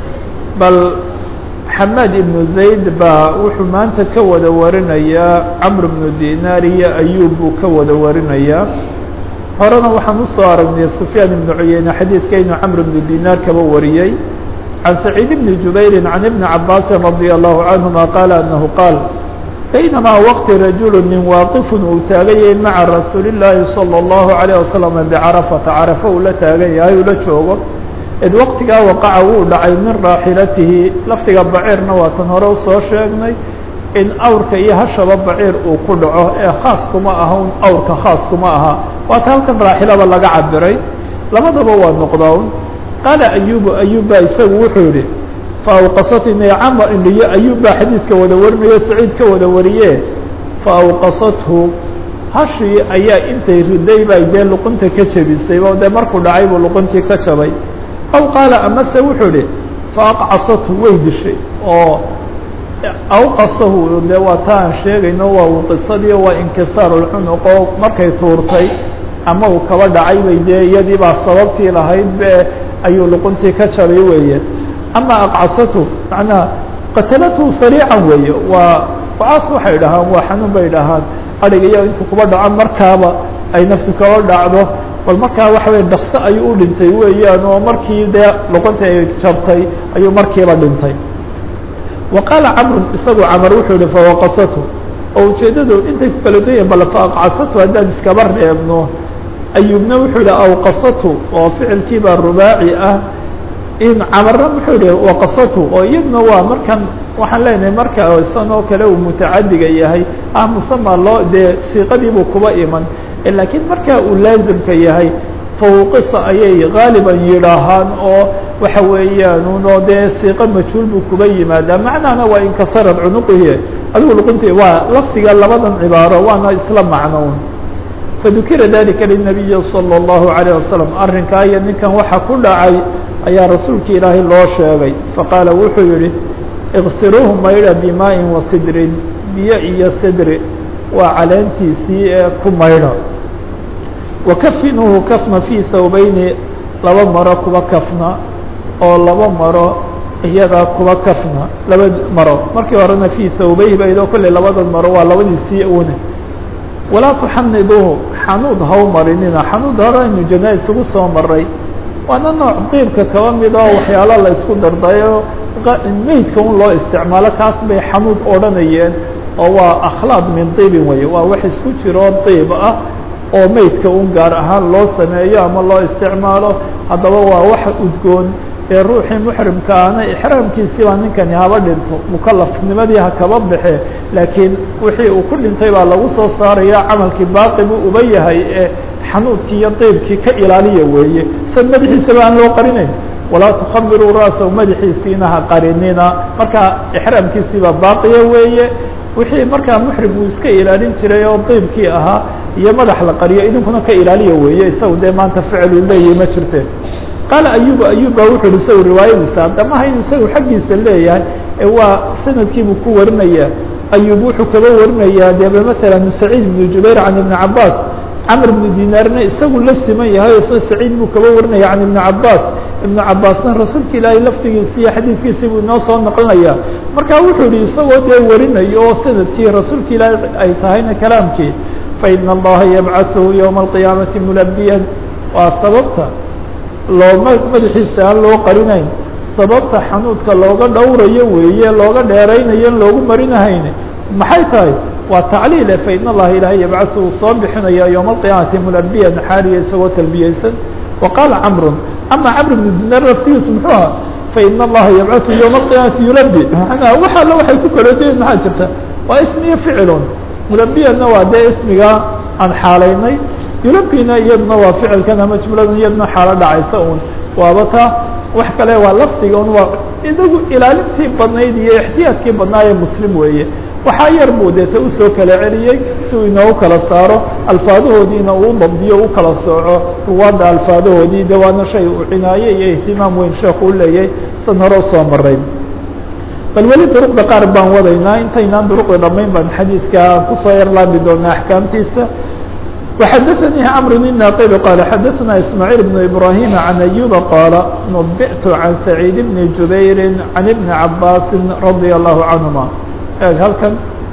bal xamaad ibnu zayd baa wuxuu maanta ka wada warinayaa camr bnu dinaar iyo ayub buu ka wada warinayaa horena waxaan usoo aragnay sufyaan ibnu cuyeyne xadiidka inuu camr bnu dinaar kaba wariyey can saciid bni jubayri can ibni cabaasin radia allahu canhuma qaala anahu qaal baynamaa waqti rajulu nin waaqifun uu taagan yahay maca rasuuli llaahi salى اllahu alayه wasalam bicarafata carafa uu la taagan yahay uu la joogo id waqtigaa waqaca wuu dhacay min raaxilatihi lafdiga baciirna waa tan hore usoo sheegnay in awrka iyo hashaba baciir uu ku dhaco ee khaas kuma aha un awrka khaas kuma aha waata halkan raaxilada laga cabiray labadaba waa noqdown qaala ayubu ayub baa isagu wuxuu yihi faawqasatni camar indhiyo ayub baa xadiidka wada warinayo saciid ka wada wariye faawqasathu hashii ayaa intay riday bay dee luqunta ka jebisay o dee markuu dhacay buu luquntii ka jabay aw qaala amase wuxuu ihi faaqcasathu way dishay oo awqasahu de waa ta aan sheegayno waa qisadii waa inkisaaruulcunuq oo markay tuurtay ama uu kaba dhacay bay dee iyadii baa sababtii lahayd be ayuu luquntii ka jabay weeye ama aqcasathu macnaha qatalathu sariican weeye waa wacaas waxay dhahaan waa xanuun bay dhahaan adhigayo intuu kuba dhaco markaaba ay naftu kaba dhacdo bal markaa waxa weye dhakso ayuu u dhintay weeyaan oo markii dee luquntii ay jabtay ayuu markiiba dhintay wa qaala camrun isagu camar wuxuu yihi fawaqasatu oo ujeeddadu intay ku kala dunya bal faaqcasatu haddaan iskaba reebno ayubna wuxuu yihi awqasatu oo ficilkiibaa rubaaci ah in camarna wuxuu yihi waqasatu oo iyadna waa markan waxaan leenahay marka isan oo kale uu mutacadiga yahay ah musama loo dee siiqadiibuu kuba iman laakiin marka uu laazimka yahay fawqisa ayay gaaliban yidhaahaan oo waxa weeyaan uno dee siiqo majhuul buu kuba yimaadaa macnahana waa inkasarad cunuqihi adigu luqunti waa lafdiga labadan cibaaro waana isla macnown fadukira dalika linabiyi salى اllahu عalيه wasalam arrinkaa iyo ninkan waxa ku dhacay ayaa rasuulka ilaahay loo sheegay faqaala wuxuu yihi iksiruuhu maydha bimaaءin wa sidrin biyo iyo sidri waa caleentiisii ee ku maydha wakafinuuhu kafna fii thawbeyni laba maro kuba kafna oo laba maro iyadaa kuba kafna laba maro markii horena fii thawbeyhi baydoo kolley labadan maro waa labadiisii une walaa tuxaniduuhu xanuud haw marinina xanuud hore aynu janaa isugu soo maray waana nooc diibka kaba mid oo waxyaalo la isku dardayo meydka un loo isticmaalo kaas bay xanuud odhanayeen oo waa akhlaaq min diibin weye waa wax isku jiroo diib ah oo meydka un gaar ahaan loo sameeyo ama loo isticmaalo haddaba waa wax udgoon ee ruuxii muxrimka ahna ixraamkiisii baa ninkani haba dhinto mukalafnimadii ha kaba baxe laakiin wixii uu ku dhintay baa lagu soo saaraya camalkii baaqi buu uba yahay ee xanuudkii iyo diibkii ka ilaaliya weeye sad madaxiisaba aan loo qarinayn walaa tukhamiruu ra'sahu madaxiisiina ha qarinina marka ixraamkiisii baa baaqiya weeye wixii markaa muxrim uu iska ilaalin jiray oo diibkii ahaa iyo madax la qariyo idinkuna ka ilaaliya weeye isagu dee maanta ficlu leeyahy ma jirte qaala ayub ayub baa wuxu uhi isagu riwaayadiisa haddamaha in isagu xaggiisa leeyahay waa sanadkiibuu ku warinaya ayub wuxuu kaba warinayaa dee maala saciid ibnu jubayr can ibni cabaas camr ibnu dinaarna isagu la siman yahay o isna saciid buu kaba warinaya can ibni cabaas ibnu cabaasna rasuulka ilaahay lafdigiisi iyo xadiidkiisi buu inoo soo noqonaya marka wuxuu yihi isagoo dee warinayo oo sanadkii rasuulka ilaahay ay tahayna kalaamkii faina allaha yabcaثhu ywma alqiyaamati mulabiyan waa sababta looma madaxiisa aan loo qarinayn sababta xanuudka looga dhowrayo weeye looga dheeraynayo in loogu marinahayn maxay tahay waa tacliile fain allaha ilaahay yabcaثu uu soo bixinaya ywma alqiyaamati mulabiyan xaaliya isagoo talbiyeysan wa qaala camru ama camr bnu dinaar laftigiisu muxuu aha fain allaha yabcaثu ywma alqiyaamati yulabi manaa wax alla waxay ku kala dayen maxaa jirta waa ismiyo ficilun mulabiyanna waa dee ismiga aan xaalaynay yulabina iyaduna waa ficilkan ama jumladan iyaduna xaalo dhacaysa un waaba taa wax kale waa lafdiga un waa idagu ilaalintii badnayd iyo ixtiyaadkii badnaaye muslim weeye waxaa yar buu deeta usoo kala celiyey si uu inoogu kala saaro alfaadahoodiina uu dabdiyo u kala sooco ruwaadda alfaadahoodii de waana shay uu cinaaye iyo ihtimaam weyn sheekhu u leeyahay san hore usoo maray bal weli duruqda qaar baan wadaynaa intaynaan duruqda dhamayn baan xadiidka kusoo yar laabi doonaa axkaamtiisa وxdثني cمر الناqل qال xdثna إسماعيل بن إبراهيم عن أيوب qال نبئت عن سعيد بن جuبير عن بن عabاس رضي الله عنهما eg halkan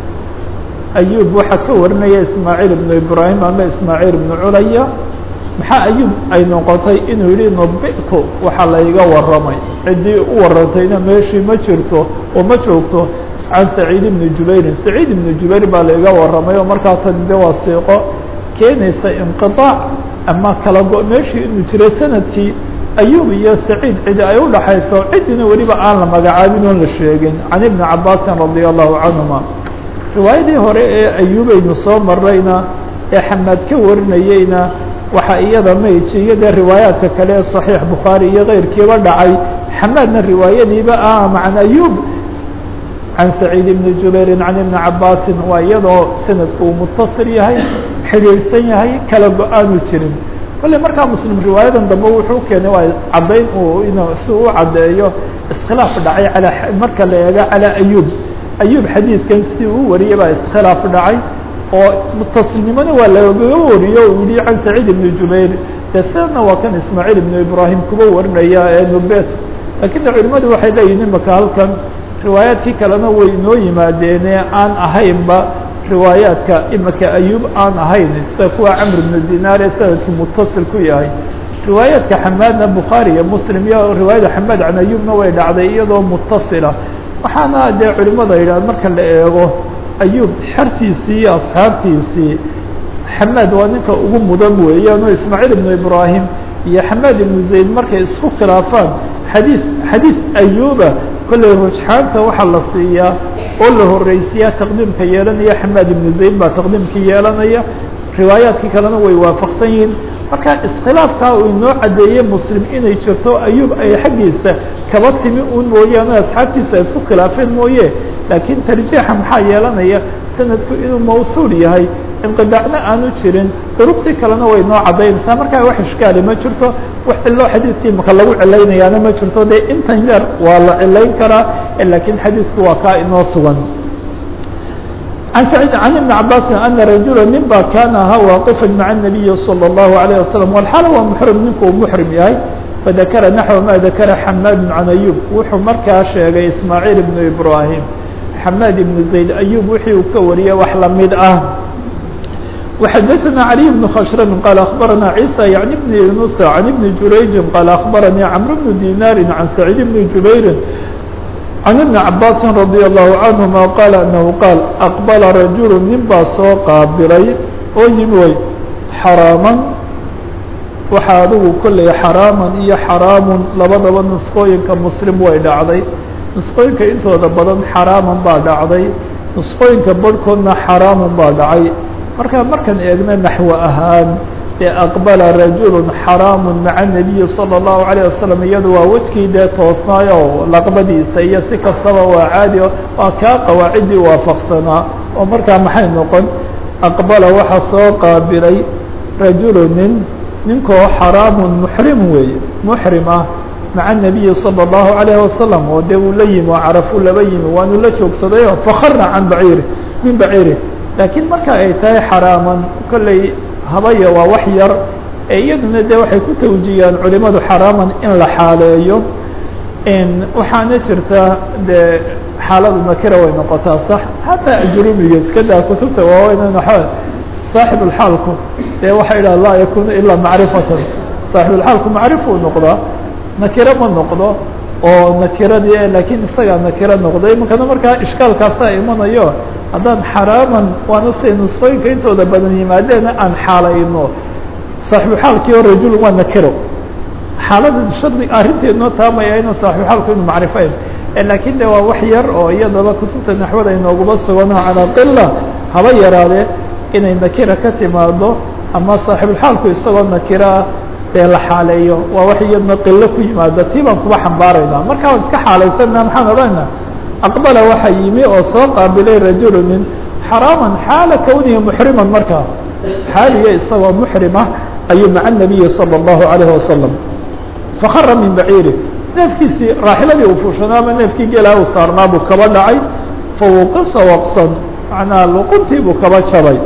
أيوب waxaa ka warinaya إسماعيل بن إبراهيم ama إسماعيل بن culya maxaa أيوب ay noqotay inuu yihi نبئtu waxa layga waramay cidii u warantayna meeshii ma jirto oo ma joogto عن سعيد بن جuبير سعيد بن جuبير baa laiga waramay oo markaa tan de waa siiqo keenaysa inqiطaac ama kala go meeshii inuu jiray sanadkii ayub iyo saciid cidi ay udhaxayso cidina weliba aan la magacaabin oon la sheegin can ibni cabaasin radia allahu canhuma riwaayadii hore ee ayubaynu soo marayna ee xamaad ka warinayeyna waxaa iyada mayji iyo dee riwaayaadka kale ee صaxiix bukhaari iyo keyrkiiba dhacay xamaadna riwaayadiiba ah can ayub can saciid bni jubairin can ibni cabaasin waa iyadoo sanadku uu mutaصil yahay xidhiidhsan yahay kala go-aanu jirin kolley markaa muslim riwaayadan dambe wuxuu keenay waa caddayn uu in si u caddeeyo iskhilaaf dhacay alaa marka la eego calaa ayub ayub xadiidkan si uu wariyay baa iskhilaaf dhacay oo mutasilnimona waa lagaga wariyo uu yihi can saciid ibni jubayr dee sidana waa kan ismaaciil ibnu ibraahim kuba warinaya ee nubet lakiin de culimadu waxay leeyihin imaka halkan riwaayaadkii kalena way inoo yimaadeene aan ahaynba riwaayaadka imika ayub aan ahayn sida kuwa camr bnu dinaar ee sanadkii mutasil ku yahay riwaayaadka xamaadna bukhaari iyo muslim iyo riwaayada xamaad can ayubna way dhacday iyadoo mutasila waxaana dee culimada yidhah marka la eego ayub xertiisii iyo asxaabtiisii xamaad waa ninka ugu mudan weeyaan oo ismaaciil ibnu ibraahim iyo xamaad ibnu zayd markay isku khilaafaan xadiis xadiis ayuba kolley rujxaanta waxaa la siiyaa oo la horeysiyaa taqdiimka yeelanaya xamaad ibnu zayd baa taqdiimka yeelanaya riwaayaadkii kalena way waafaqsan yihiin marka iskhilaafkaa uu inoo caddeeyey muslim inay jirto ayub ay xaggiisa kaba timi un mooyaane asxaabtiisa ay isku khilaafeen mooye laakiin tarjiixa maxaa yeelanaya sanadku inuu mawsuul yahay inqidaacna aanu jirin duruqdii kalena way noo caddaynaysaa markaa wax ishkaali ma jirto wax cilo xadiidkii maka lagu cilaynayaana ma jirto dee intan yar waa la cilayn karaa lakiin xadiidku waa kaa inoo sugan عن سعيد عن ابن عباس أن رجuلا nin ba kاn ahaa واaqفا mعa النبي صلى الله عليه وسلم والxaal waa محرم ninku u محرم yahay فذakra نحو ma ذakra حmاd عن أيوب wuxuu markaa sheegay إسماعيل بن إبراهيم حmاd بن زaيد أيوب wixii uu ka wariyay wax lamid ah وxdثنا علي بن خشhرم قال أخبرنا عيسى يعني بن يونس عن بن جurayج قال أخبرني عمرو بن ديناr عن سعيد بن جuبير عن بن عabاس رضي الله عنهما قال أنه قال أقبل رaجuل nin baa soo qaabilay oo yimi way xarاaما waxa adigu kolley xarاaما iyo xarاam labadaba نسqooyinka mslim way dhacday نسqooyinka intooda badan xarاaman baa dhacday نسqooyinka barhkoodna xarاam baa dhacay marka markaan eegna naxو ahaan ee aqbala rajul xaraam maca الnabiyi salى الlahu عalيه wasalam iyadu waa wejkii dee toosnaayo laqbadiisa iyo si kastaba waa caadi waa kaa qawaacidii waafaqsanaa oo markaa maxay noqon aqbala waxa soo qaabilay rajulu nin ninkoo xaraamu muxrim weeye muxrim ah maca الnabiyi salى الlahu عalيه wasalam oo dee uu la yimi oo carafu laba yimi waanu la joogsadayo fakara can baciiri min baciiri laakiin marka ay tahay xaraaman kolley habaya waa wax yar ee iyaduna de waxay ku tawjiyaan culimadu xaraaman in la xaaleeyo waxaana jirta de xaaladu nakira way noqotaa sax hataa ajrumiga iska daa kutubta waaweyn saaxibulxaalku dee waxay idhaha laa yakunu ilaa macrifatan saaxibulxaalku macrifuu noqdaa nakiro ma noqdo oo nakiradii laakiin isagaa nakiro noqda iminkana markaa ishkaalkaasaa imanayo haddaan xaraaman waana siay nusqooyinka intooda badan yimaadeena aan xaalayno saaxibuxaalkii oo rajul waa nakiro xaalada shardi arrinteednoo taamaya inuu saaxibuxaalku inu macrifayn laakiin de waa wax yar oo iyadaba kutubta naxwada inooguma sugano calaa qila haba yaraadee inay nakira ka timaado ama saaxibuxaalku isagoo nakiraa dee la xaaleeyo waa wax iyadna qilo ku yimaada tii baan kuba xambaarayna markaa waan iska xaalaysanna maxaan odhanayna aqbala waxa yimi oo soo qaabilay rajulu nin xaraaman xaala kownihi muxriman markaa xaaliya isagoo muxrimah ayuu maca nabiyi salى الlahu عalayه wasalam fakara min baciiri neefkiisii raaxiladii uu fuushanaa ama neefkii geelaa uu saarnaa buu kaba dhacay fawuqisa waqsan macnaa luquntii buu kaba jabay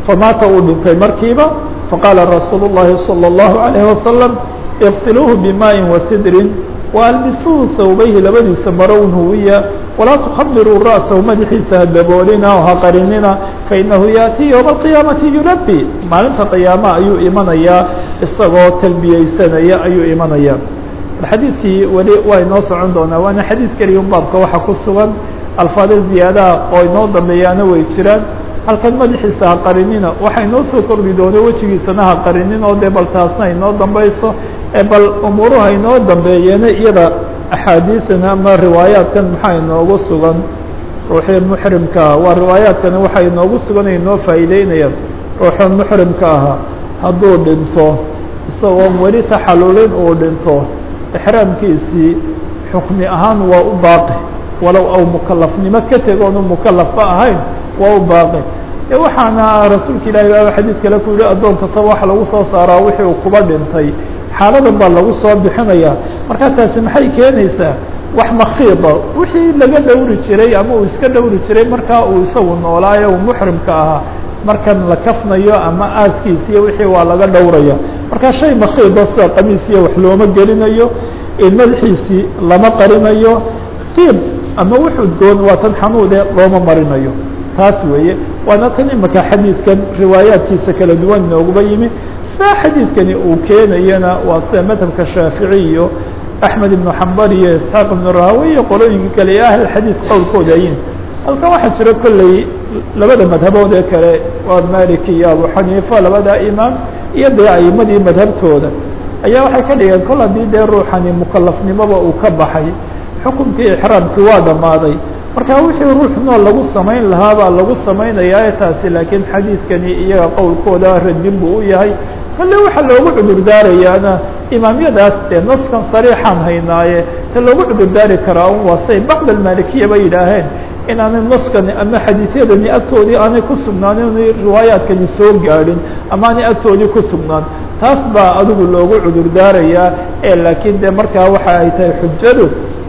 famaata uu dhintay markiiba faqaala rasuulu الlahi salى الlahu عalayه wasalam اغsiluuhu bimaaءi wasidrin waalbisuuhu sawbayhi labadiisa marown huwiya walaa tukhabiruu ra'sahu madaxiisa ha daboolina oo ha qarinina fainahu yaأtii ywma اqiyaamati yulabi maalinta qiyaama ayuu imanayaa isagoo talbiyeysanaya ayuu imanaya xadiidkii weli waa inoo socon doonaa waana xadiid keliya un baabka waxa ku sugan alfaada ziyaadaha oo inoo dambeeyaana way jiraan halkan madaxiisa ha qarinina waxa inoo soo kordhi doona wejigiisana ha qarinin oo dee bal taasna inoo dambayso bal umuuruha inoo dambeeyena iyada axaadiidan ama riwaayaadkan maxaa inoogu sugan ruuxii muxrimkaa waa riwaayaadkani waxaa inoogu sugan inoo faa'iideynayaan ruuxuu muxrimka ahaa hadduu dhinto isagoon weli taxalulin uu dhinto ixraamkiisii xukmi ahaan waa u baaqi walow aw mukalafnimo ka tegoonu mukalafba ahayn waa u baaqi e waxaana rasuulka ilahi baa xadiid kale ku yihi addoon kastaba waxa lagu soo saaraa wixii uu kuba dhintay xaaladan baa lagu soo bixinaya marka taasi maxay keenaysaa wax makiida wixii laga dhowri jiray ama uu iska dhowri jiray markaa uu isagu noolaayo uu muxrimka ahaa markan la kafnayo ama aaskiisiiyo wixii waa laga dhowraya marka shay makiida sida qamiisiya wax looma gelinayo madaxiisii lama qarinayo tiib ama wuxuu goon waa tan xanuude looma marinayo taas weeye waana tan imaka xadiidkan riwaayaadkiisa kala duwan nooguba yimi saa xadiidkani uu keenayana waa sida madhabka shaafici iyo axmed ibnu xambal iyo isxaaq ibnu rahawi iyo qolooyinka kale iyo ahl xadiid qowlkooda ayin halkan waxaa jira kolley labada madhabood ee kale waa maliki iyo abu xaniifa labada imaam iyo dee aimadii madhabtooda ayaa waxay ka dhigeen kol haddii dee ruuxani mukalafnimoba uu ka baxay xukunkii ixraamkii waa dhammaaday marka wixii ruux nool lagu samayn lahaa baa lagu samaynayaa taasi laakiin xadiidkani iyaga qowlkooda radin buu u yahay kale waxaa loogu cudur daarayaana imaamyadaas dee naskan sariixaan haynaaye ta loogu cudur daari karaa un waa say bacd almalikiya bay yidhaaheen in aanay naskani ama xadiisyadani agtoodii aanay ku sugnaanin riwaayaadkani soo gaadhin ama aanay agtoodii ku sugnaan taas baa adigu loogu cudur daarayaa ee laakiin de markaa waxa ay tahay xujadu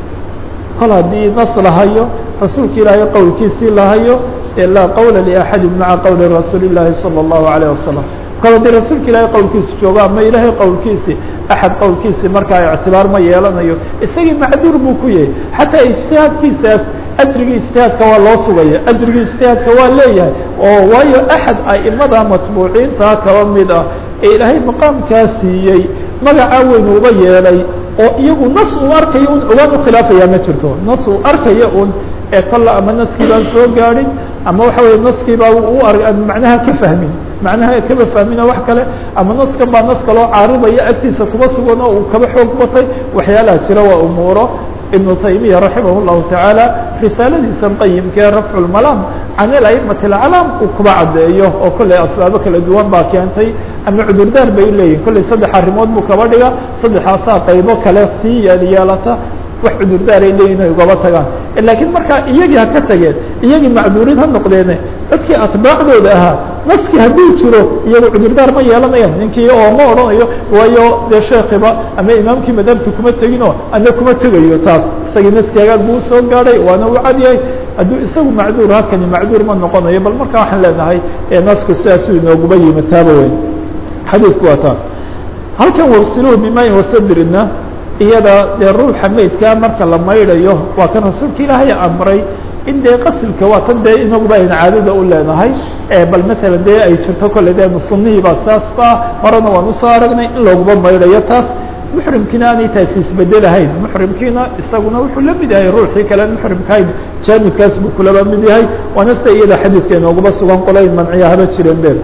kol haddii nas lahayo rasuulka ilaahay qowlkiisii lahayo dee laa qowla liaxadi maca qowli rasuuli llaahi salى اllahu alayه wasalam kol haddii rasuulka ilaahay qowlkiisi joogo ama ilaahay qowlkiisi axad qowlkiisi markaa ictibaar ma yeelanayo isagii macduur buu ku yahay xataa ijtihaadkiisaas ajrigii ijtihaadka waa loo sugaya ajrigii ijtihaadka waa leeyahay oo waayo axad aimada matbuuciinta kaba mid ah ee ilaahay maqaamkaa siiyey magacaa weyn uba yeelay oo iyagu nas uu arkayo un ogaan ukhilaafaya ma jirto nas uu arkaya un ee kolla ama naskii baan soo gaadhin ama waxa weye naskii baa u macnaha ka fahmin macnaha kaba fahmina wax kale ama naskan baa nas kaloo caaridaya agtiisa kuma sugan oo uu kaba xoog batay waxyaalaha jira waa umuuro ibnu taymiya raximah llahu tacaala risaaladiisan qayimkee rafcu lmalaam can ilaimati alcalaam uu kuba caddeeyo oo kolley asbaabo kala duwan baa keentay ama cudurdaar bay leeyihin kolley saddex arrimood buu kaba dhiga saddexaasaa qaybo kale sii yeelyeelata wax cudurdaar ay leeyihin ay ugaba tagaan laakiin markaa iyagii ha ka tageen iyagii macduuriin ha noqdeene dadkii atbaacdooda ahaa naskii hadduu jiro iyagu cudurdaar ma yeelanayaan ninkii oo ma odhanayo waayo dee sheekiba ama imaamkii madhabta kuma teginoo ana kuma tegayo taas isagii naskii hagaag buu usoo gaadhay waana u cadyahay hadduu isagu macduur halkani macduur ma noqonayo bal markaa waxaan leenahay nasku sidaasuu inooguba yimi taaba weyn xadiidku waa taa halkan wasiluhu bimayin wasadrina iyada dee ruuxa meydkaa marka la maydhayo waa kan rasuulka ilaahay amray in dee qasilka waa tan dee inaguba ayna caadada u leenahay bal masalan dee ay jirto kolle dee sunihii baa saas ba horena waan usoo aragnay in looguba maydhayo taas muxrimkiina aanay taasi isbedelahayn muxrimkiina isaguna wuxuu la mid yahay ruuxii kale muxrimkahayn jaanibkaas buu kulaba mid yahay waana sida iyada xadiidka inooguba sugan qolayn manciya haba jireen be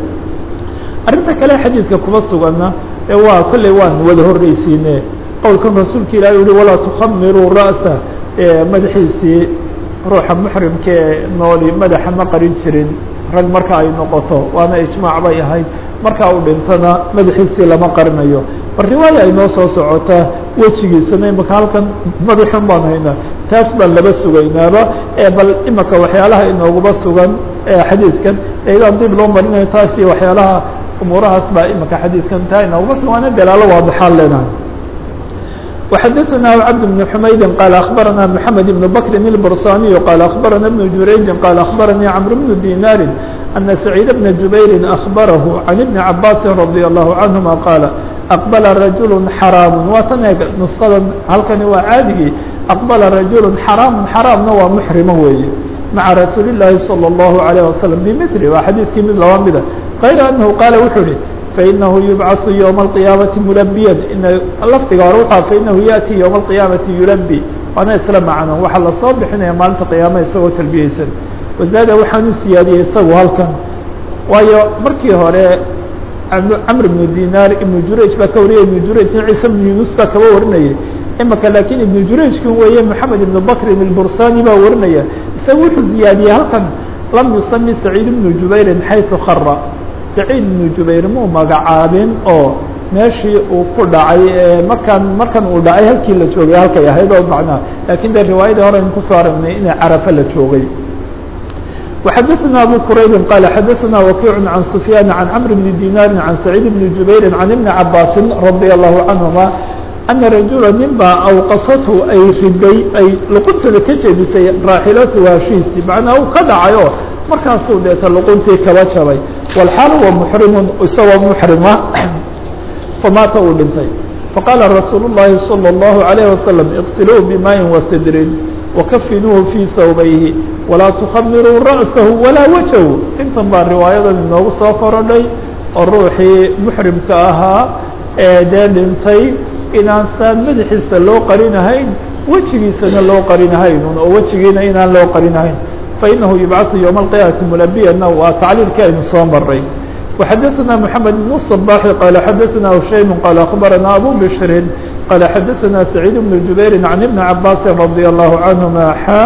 arrinta kale xadiidka kuba suganna ee waa kolley waan wada horreysiine qowlkan rasuulka ilahi uhi walaa tukhamiruu ra'sa madaxiisii ruuxa muxrimka ee nooli madaxa ma qarin jirin rag marka ay noqoto waana ijmaac bay ahayd marka uu dhintona madaxiisii lama qarinayo bal riwaaya ay noo soo socotaa wejigiisana imaka halkan madaxun baan haynaa taas baan laba sugaynaaba bal imaka waxyaalaha inooguba sugan xadiidkan eedaan dib loo marinayo taas iyo waxyaalaha umuurahaas baa imaka xadiidkan taa inooguba sugan waana dalaalo waadixaan leenahay وxdثnا cبد بن حmayd qال أخبرnا محمد بن بكر البرصاني qال أخبرnا بن جurayج qال أخبرني cمرو بن ديناr أن سعيد بن جuبير أخبره عن بن عabاس رضي الله عنهما قال أقبل رجuل حرام waa tan e نسخada halkani waa caadigii أقبل رجuل حرام حرامna waa محرمo weeye مaعa رasuuل اللahi صلى الله عليه وسلم بمثل waa xadيثkii mid laba mida غayر أنه qاaل wuxuu hi فإنه يبعث يوم القيامة ملبيا lfdiga hore w فإنه يأتي يوم القيامة يلبي waana isla macno waxaa lasoo bixinaya maalinta qiyaama isagoo talbiyeysan wazaada waxaan u siyaadiyey isagu halkan waayo markii hore camr ibnu dinaar ibnu jurayj baa ka wariyay ibnu jurayjna ciise ibnu yunus baa kaba warinayay imaka laakiin ibnu jurayjkan weeye moxamed ibnu bakrin ilbursani baa warinaya isaga wuxuu ziyaadiyey halkan lam yusami saciid ibnu jubayrin xayثu khara saciid ibnu jubayr muu magacaabin oo meeshii uu ku dhacay markaan markan uu dhacay halkii la joogay halkay ahayd oo macnaha lakin de riwaayadii hore aynu kusoo aragnay inay carafa la joogay وxadثna abu quraybi qال xadثna wakiع عan سfyاn عan cمr بn dinaari عan سacيid بn jubayri عan iبn cabاasi radي الlahu canهuma أna rajula nin baa awqasathu ay riday ay luquntada ka jeedisay raaxilatu haashiisi macnaa uu ka dhacay oo markaasuu deeta luquntii kaba jabay wاlxaal wa mxrimu isagoo mxrima famaata uu dhintay faqaala rasuul الlahi salى الlahu عalيه waslم اqsiluu bmaءi وasidrin wakafinuuhu fii hawbayhi walaa tukhamiruu ra'sahu walaa wajhu intan baa riwaayadan inoogu soo korodhay oo ruuxii muxrimka ahaa ee dee dhintay inaan saan madaxiisa loo qarinahayn wejigiisana loo qarinahaynun oo wejigiina inaan loo qarinahayn fainahu yubcaثu yowma alqiyaamati mulabiyana waa tacliilkii aynu soo maray وxadثna محamed بن الصباح qال xadثna هشaym qال أخbarana abu bشhri qال xadثna سعيid بن جubayr عن iبن cabاsi رضي الله عنهma xا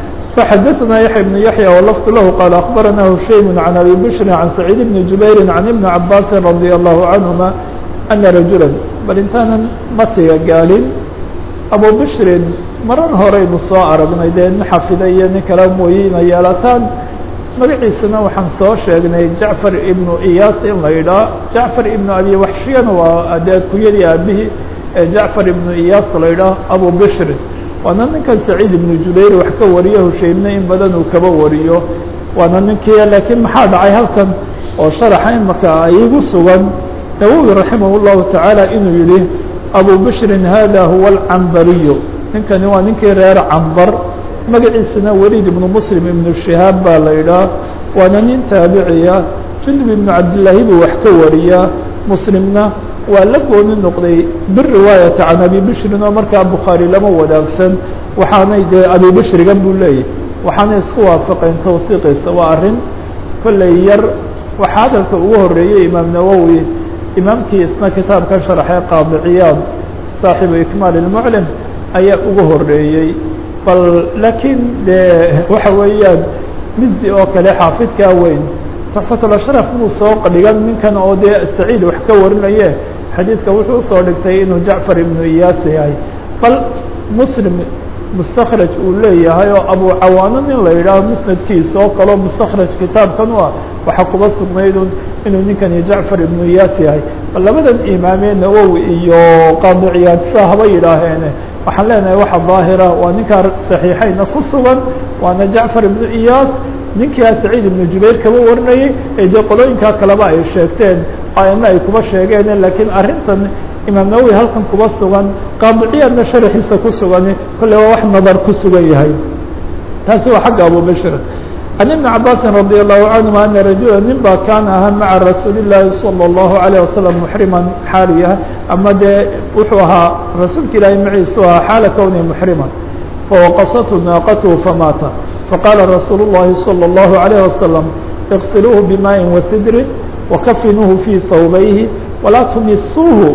فxadثna yaحيى بن yaحيى وlفظ lah qال أخbarana هشaym عن abي bشhri عن سعيid بن جubayr عن iبن cabاsi رضي الله عنهma أنa رaجuلا bal intaanan matiga gaalin abu bشhrin marar horeynu soo aragnay dee nin xafida iyo nin kala mooye ina yeelataan magaciisana waxaan soo sheegnay jacfar ibnu iyaas in la yidhaah jacfar ibnu abi waxshiyana waa dee kunyadii aabihii ee jacfar ibnu iyaas la yidhaah abu bishrin waana ninkan saciid ibnu jubayr wax ka wariyo hushaymna in badan uu kaba wariyo waana ninkii laakiin maxaa dhacay halkan oo sharaxa imaka igu sugan nawowi raximah llahu tacaala inuu yihi abu bishrin hada huwa alcambariyu ninkani waa ninkii reer cambar magaciisana weliid ibnu muslim ibnu shihaab baa la yidhaah waana nin taabiciya jundub ibnu cabdillaahi buu wax ka wariyaa muslimna waa la gooni noqday biriwaayata can abi bishrin oo markaa bukhaari lama wadaagsan waxaanay dee abi bishrigan buu leeyahy waxaanay isku waafaqeen tawsiiqiisa waa arrin kolley yar waxaa hadalka ugu horeeyey imaam nawowi imaamkii isna kitaabkan sharaxee qaadiciyaad saaxibu ikmaal ilmuclim ayaa ugu horeeyey bal laakiin de waxa weeyaan mizi oo kale xaafidkaa weyn tuxfatlashraf muu soo dhigan ninkan oo dee saciid wax ka warinaye xadiidka wuxuu usoo dhigtay inuu jacfar ibnu iyaas yahay bal muslim mustakraj uu leeyahay oo abu cawaano nin la yidhaaho musnadkiisa oo kaleo mustakraj kitaabkan u ah waxaa kuba sugnaydun inuu ninkani jacfar ibnu iyaas yahay bal labadan imaamee nawowi iyo qaadiciyaad saa haba yidhaaheene waxaan leenahay waxa daahira waa ninkaa صaxiixayna ku sugan waana jacfar ibnu iyaas ninkaa saciid ibnu jubayr kaba warinayay ee dee qolooyinkaa kaleba ay sheegteen ayna ay kuba sheegeen lakiin arrintan imaam nawowi halkan kuba sugan qaadiciyaadna sharaxiisa ku sugani kolle waa wax nadar ku sugan yahay taasi waa xagga abu bashir can ibni cabaasin radi allahu canhuma ana rajula nin baa kaana ahaa maca rasuuli llaahi salى اllahu alayه wasalam muxriman xaaliya ama dee wuxuu ahaa rasuulka ilaahay maciisu ahaa xaala kowni muxriman fawaqasathu naaqatuhu famaata faqaala rasuulu اllahi salى اllahu alayه wasalam اغsiluuhu bimaaءi wasidrin wakafinuuhu fii hawbayhi walaa tumisuuhu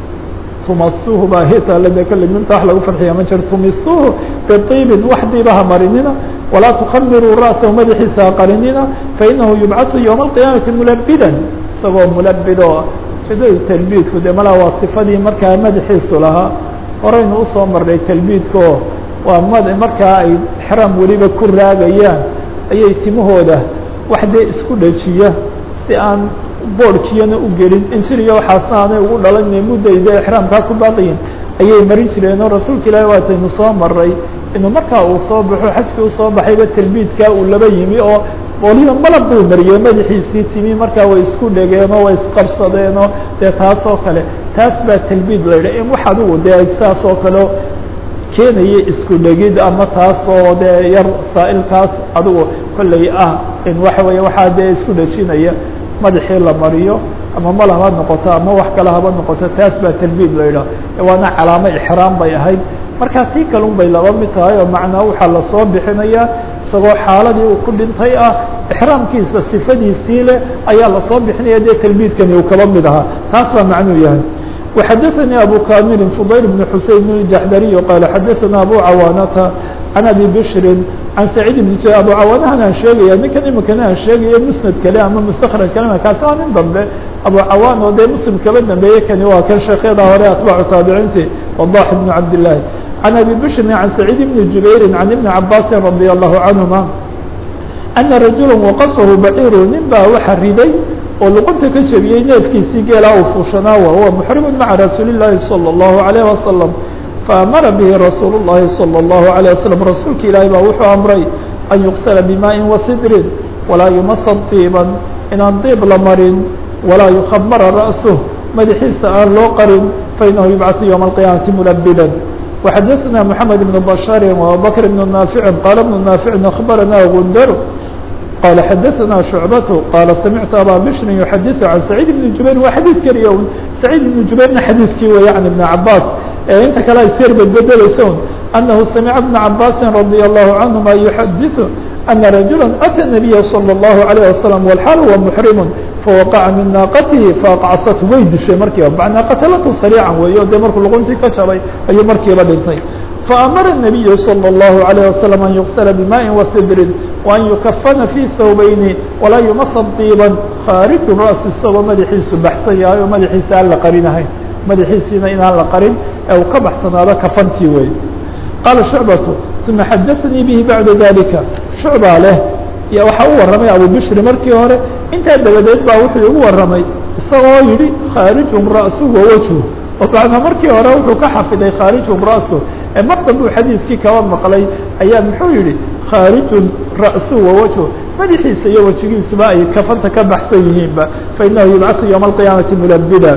tumasuuhu baa hitale de kale minta wax lagu farxiya ma jiro tumisuuhu biطiibin wax diibaha marinina walaa tukamiruu ra'sahu madaxiisa ha qarinina fainahu yubcaثu yowma alqiyaamati mulabidan isagoo mulabidoo jadadu talbiidku de malaa waa sifadii markaa madaxiisu lahaa horeynu usoo marnay talbiidko waa m markaa ay xraam weliba ku raagayaan ayay timahooda wax dee isku dhajiya si aan boorkiyana u gelin injiriya waxaasna aanay ugu dhalan muddayda exraamkaa ku baaqiyin ayay marin jireenoo rasuulka ilaahi waataynu soo maray inuu markaa uu soo baxo xajkii usoo baxayba talbiidkaa uu laba yimi oo waliba malab buu mariyey madaxiisii timi markaa way isku dhegeenoo way isqabsadeenoo dee taas oo kale taas baa talbiid la yidhah in wax adigu dee saas oo kale keenaya isku dhegid ama taasoo dee yar saa'ilkaas adigu kolley ah in waxa weeye waxaa dee isku dhejinaya madaxii la mariyo ama malab ha noqoto ama wax kale haba noqoto taas baa talbiid la yidhah waana calaamo ixraam bay ahayd markaa tii kalun bay laba mid tahay oo macnaa waxaa lasoo bixinayaa isagoo xaaladii uu ku dhintay ah ixraamkiisa sifadiisii leh ayaa lasoo bixinaya dee talbiidkani uu kaba mid ahaa taas baa macnuu yahay وxadثnي أbو كاmل فضyل بن حuسين الجحdري qال xadثna أbو cawاnةa عن أbي بشhر عن سعيد بن أbو cawاnhan aan sheegaya ninkan imikana aan sheegaya msند kale ama msتkrج kale kaasi waa nin dambe أbو cawاn oo dee mslim kaba dambeeye kani waa kan sheekyada hore atباع taaبicinti وضاح بن cabd اللahi عن أbي بشhر عن سعيد بن جuبير عن بن عabاس رضي الله عنهما أنa رaجuلا وqصه bعيr nin baa waxa riday oo luqunta ka jebiyey neefkiisii geelaa uu fuushanaa wa huwa muxrimu maca rasuuli الlahi salى الlahu عalيه wasalam faamara bihi rasuul الlahi salى الlahu عalيه wasalam rasuulka ilaahi baa wuxuu amray an yuqsala bimaaءi wasidrin walaa yumasa طiiban inaan diib la marin walaa yukhabara ra'suh madaxiisa aan loo qarin fainahu yubcaثu ywma الqiyaamati mulabidan وxadثna mحamed بن bashari وabubakr بن naafici qaala بن naafici akhbarana gundar qال xadثna شhuعبة qال samictu abا bشhr يحadiث عan سacيid بن jubayr waa xadيid keliya un سacيid بن jubayrna xadiidkii wey عن iبن cabاs ee inta kale ay seer bedbedeleysa un أنahu samca بن cabاsi رadي الله عanهuma يحadiث أنa رaجuلا أtى النبي صلى الله عليه وسلم والxاal huwa محrim fawaqaca min naaqatihi faaqcsat way dishay markiiba manaa qatlatu sarيica weeyo dee markuu luquntii ka jabay ayuu markiiba dhintay فأmر النبي صلى الله عليه وسلم أن يغسل بماء وصدر وأن يكفن في ثوبين ولا يمص طيبا khاaرج رأس isagoo madaxiisu baxsan yahay oo madaxiisa aan la qarinahayn madaxiisiina inaan la qarin ee uu ka baxsanaado kafantii wey qاaل شhuعبة ثuمa xadثnيi bه baعda ذaلiكa شhuعبaa leh waxaa u waramay abu bشhri markii hore intaa dabadeed baa wuxuu igu waramay isagoo yihi khاaرiج رأسه ووجه oo bacda markii hore wuxuu ka xafiday khاaرiج رأسه ee mar dambe uu xadiidkii kaba maqlay ayaa muxuu yihi khaarijun ra'su wawajhu madaxiisa iyo wejigiisuba ay kafanta ka baxsan yihiinba fainahu yubcaثu ywma الqiyaamati mulabida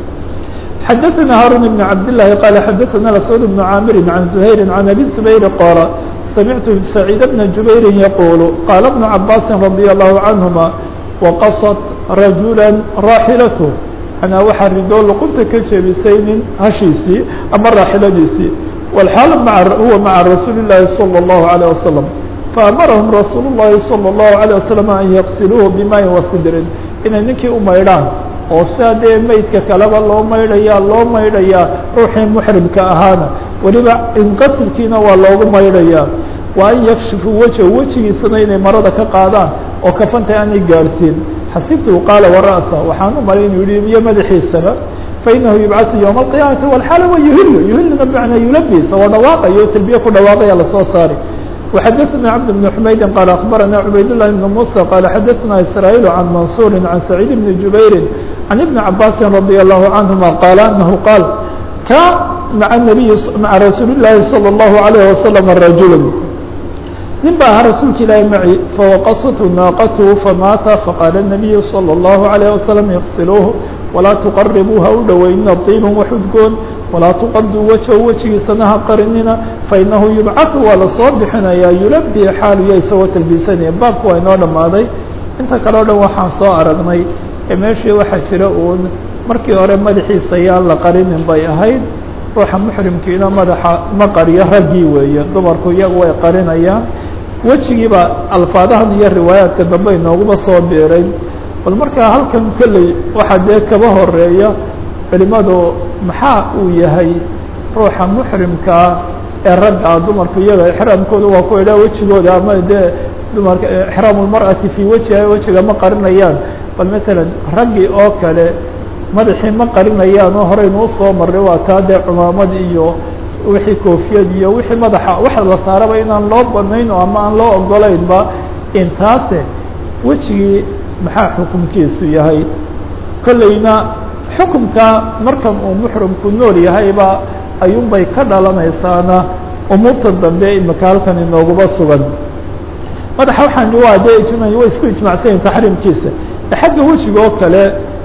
xadaثna haarun بn cabd لlahi qala xadaثna ascud بn caamiri can زuhayri can abi zubayr qaala samictu سacيid bna jubayri yaqulu qaala بnu cabaasi radي الlahu canهuma waqasat rajula raaxilatه anaa waxaa ridoo luqunta ka jebisay nin hashiisii ama raaxiladiisii والحاaل هو mعa رasuuل اللahi صلى الله عليه وسلم فأmرهم رasuuل اللahi صلى الله عليه وسلم أن يغسلوه بmاءi وصدrin inay ninkii u maydhaan oo sidaa dee meydka kaleba loo maydhaya loo maydhayaa ruuxii محrimka ahaana weliba inqasilkiina waa loogu maydhayaa waa an yakshifuu wejه wejigiisana inay marada ka qaadaan oo kafanta aanay gaadhsiin xasibtu qaala wara'sa waxaan u malay inuu yihi iyo madaxiisaba fainahu yubcaثu ywma القiyamati wاlxaal wa yuhilu yuhiluna bmacnaa yulabis oo dhawaaqayo talbiye ku dhawaaqaya lasoo saari وxadثna cبد بن حmayd qال أخbarana cubayd للhi بن موسى qال xadثna إسrايل عن maنصuر عن سعيid بن جubayr عن iبن cabاsi رضي الله عنهma qال أنه qاal ka mع النبي mعa رasuuل اللahi صلى الله عليه وسلم رaجuل nin ba ahaa rasuulka ilaahi maعي fawaqasathu naaqathu famaata faqاala النabiyu صلى الله عليه وسلم اغsiluuه walaa تqaribuu ha u dhoweynina طiiba waxudgoon walaa tuqaduu wajhu wejigiisana ha qarinina fainahu yubcaثu waa lasoo bixinayaa yulabi xaaluya isagoo talbiisanaya baabku waa inoo dhammaaday inta kale o dhan waxaan soo aragnay ee meeshii waxaa jira uun markii hore madaxiisa yaan la qarinin bay ahayd ruuxa muxrimkiina madaxa ma qariyo raggii weeye dumarku iyagu way qarinayaan wejigiiba alfaadahan iyo riwaayaadka dambe inooguba soo biiray bal markaa halkan kolley waxaa dee kaba horeeya culimadu maxaa uu yahay ruuxa muxrimkaa ee ragga dumarku iyaga exraamkooda waa ku idhaa wejigooda ama dee dumarka exraam lmar'ati fii wejiha wejiga ma qarinayaan bal matalan raggii oo kale madaxii ma qarinayaan oo horeynu usoo marray waa taa dee cumaamad iyo wixii koofiyad iyo wixii madaxa waxa la saaraba inaan loo banayn oo ama aan loo ogolaynba intaase wejigii maxaa xukumkiisu yahay kolleyna xukumka markan uu muxrimku nool yahayba ayuunbay ka dhalanaysaana umuurta dambe imika halkan inooguba sugan madaxa waxaan waa dee ijma way isku ijmacsanyihin taxriimkiisa xagga wejiga oo kale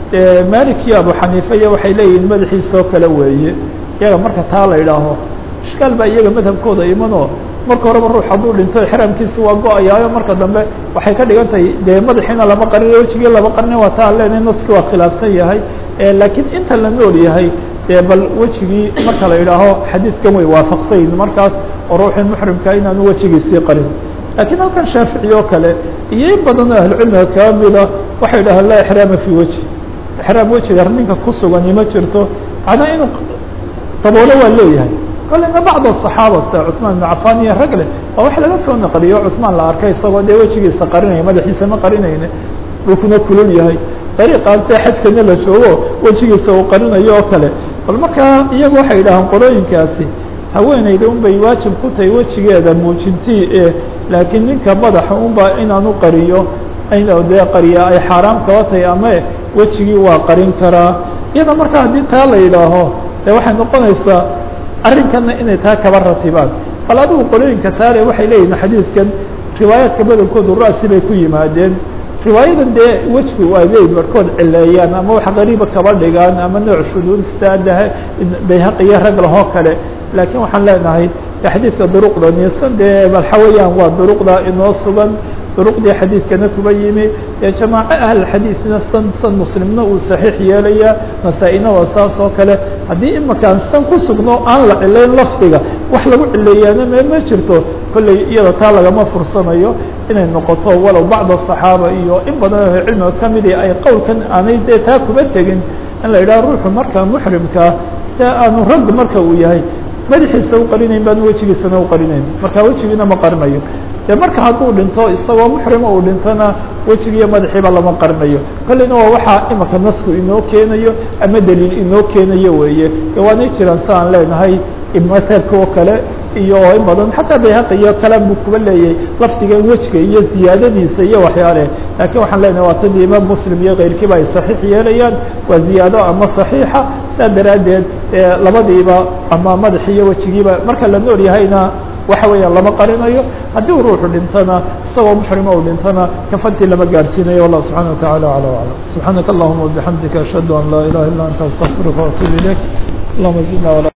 malik iyo abu xaniifa iyo waxay leeyihiin madaxiisa oo kale weeye iyaga marka taa la idhaaho ishkaal baa iyaga madhabkooda imanoo marka horeba ruux hadduu dhinto ixraamkiisa waa go-ayaayo marka dambe waxay ka dhigan tahay dee madaxiina lama qarin wejigii lama qarnin waa taa leenahay naski waa khilaafsan yahay laakiin inta la nool yahay dee bal wejigii marka la idhaaho xadiidkan way waafaqsanyihin markaas oo ruuxii muxrimka inaanu wejigiisii qarin laakiin halkan shaafici oo kale iyo in badan oo ahlucilmiga kaa mida waxay dhahaan laa ixraama fii weji ixraam wejiga ninka ku sugani ma jirto macnaa inuu daboolo waa leeyahay kolena bacd aصaxaaba sida cusmaan ibn cafan iyo rag leh waa wax laga soo naqliyo cusmaan la arkay isagoo dee wejigiisa qarinaya madaxiisa ma qarinayne dhulkuna kulul yahay dariiqaan dee xajkana la joogo wejigiisa uu qarinayo oo kale bal markaa iyagu waxay yidhahaan qolooyinkaasi haweeneyda un bay waajib ku tahay wejigeeda muujintii e laakiin ninka madaxa unba inaanu qariyo ina dee qariya ay xaaraam kaba tahay ama wejigii waa qarin karaa iyada marka haddii taa la yidhaaho dee waxay noqonaysaa arrinkana inay taa kaba ratibaan bal adigu qolooyinka taale waxay leeyihin xadiidkan riwaayaadka badankoodu ra'si bay ku yimaadeen riwaayadan dee wejgu waa leey barhkood cileeyaan ama wax qariiba kaba dhigaan ama nooc shuduud staadaha bayhaqi iyo rag lahoo kale laakiin waxaan leenahay xadiidka duruqda nisan dee balxa weeyaan waa duruqda inoo sugan duruqdii xadiidkana kuba yimi ee jamaaco ahlxadiidna san san muslimna uu saxiix yeelaya nasaa-ina waa saas oo kale haddii imakaan san ku sugno aan la cilayn lafdiga wax lagu cileeyaana me ma jirto kolley iyada taa lagama fursanayo inay noqoto walow bacd aصaxaaba iyo in badan oo cilmiga kamidi ay qowlkan aanay dee taa kuba tegin in la yidhaha ruuxu markaa muxrimkaa sia aanu rag marka uu yahay madaxiisa u qarinayn baan wejigiisana u qarinayn marka wejigiina ma qarinayo de marka hadduu dhinto isagoo muxrima uu dhintona wejigiiyo madaxiiba lama qarinayo kolleyna waa waxaa imaka nasku inoo keenayo ama daliil inoo keenayo weeye de waanay jiraan si aan leenahay madhabka oo kale iyo in badan xataa bayhaqi iyo kalaan buu kuba leeyahay lafdigan wejiga iyo ziyaadadiisa iyo waxyaale laakiin waxaan leenahay waa tadii imaam muslim iyo keyrkiiba ay saxiix yeelayaan waa ziyaado ama saxiixa saa daraaddeed labadiiba ama madaxi iyo wejigiiba marka la nool yahayna waxa weeyaan lama qarinayo haddii uu ruuxu dhintona isagoo muxrima uu dhintona kafantii lama gaarsiinayo wallah subxana wa tacala acla aclam subxaanaka allahuma wabixamdika ashhadu an laa ilaha illa anta astaqfiruka waatuub ilayk allahuma zidna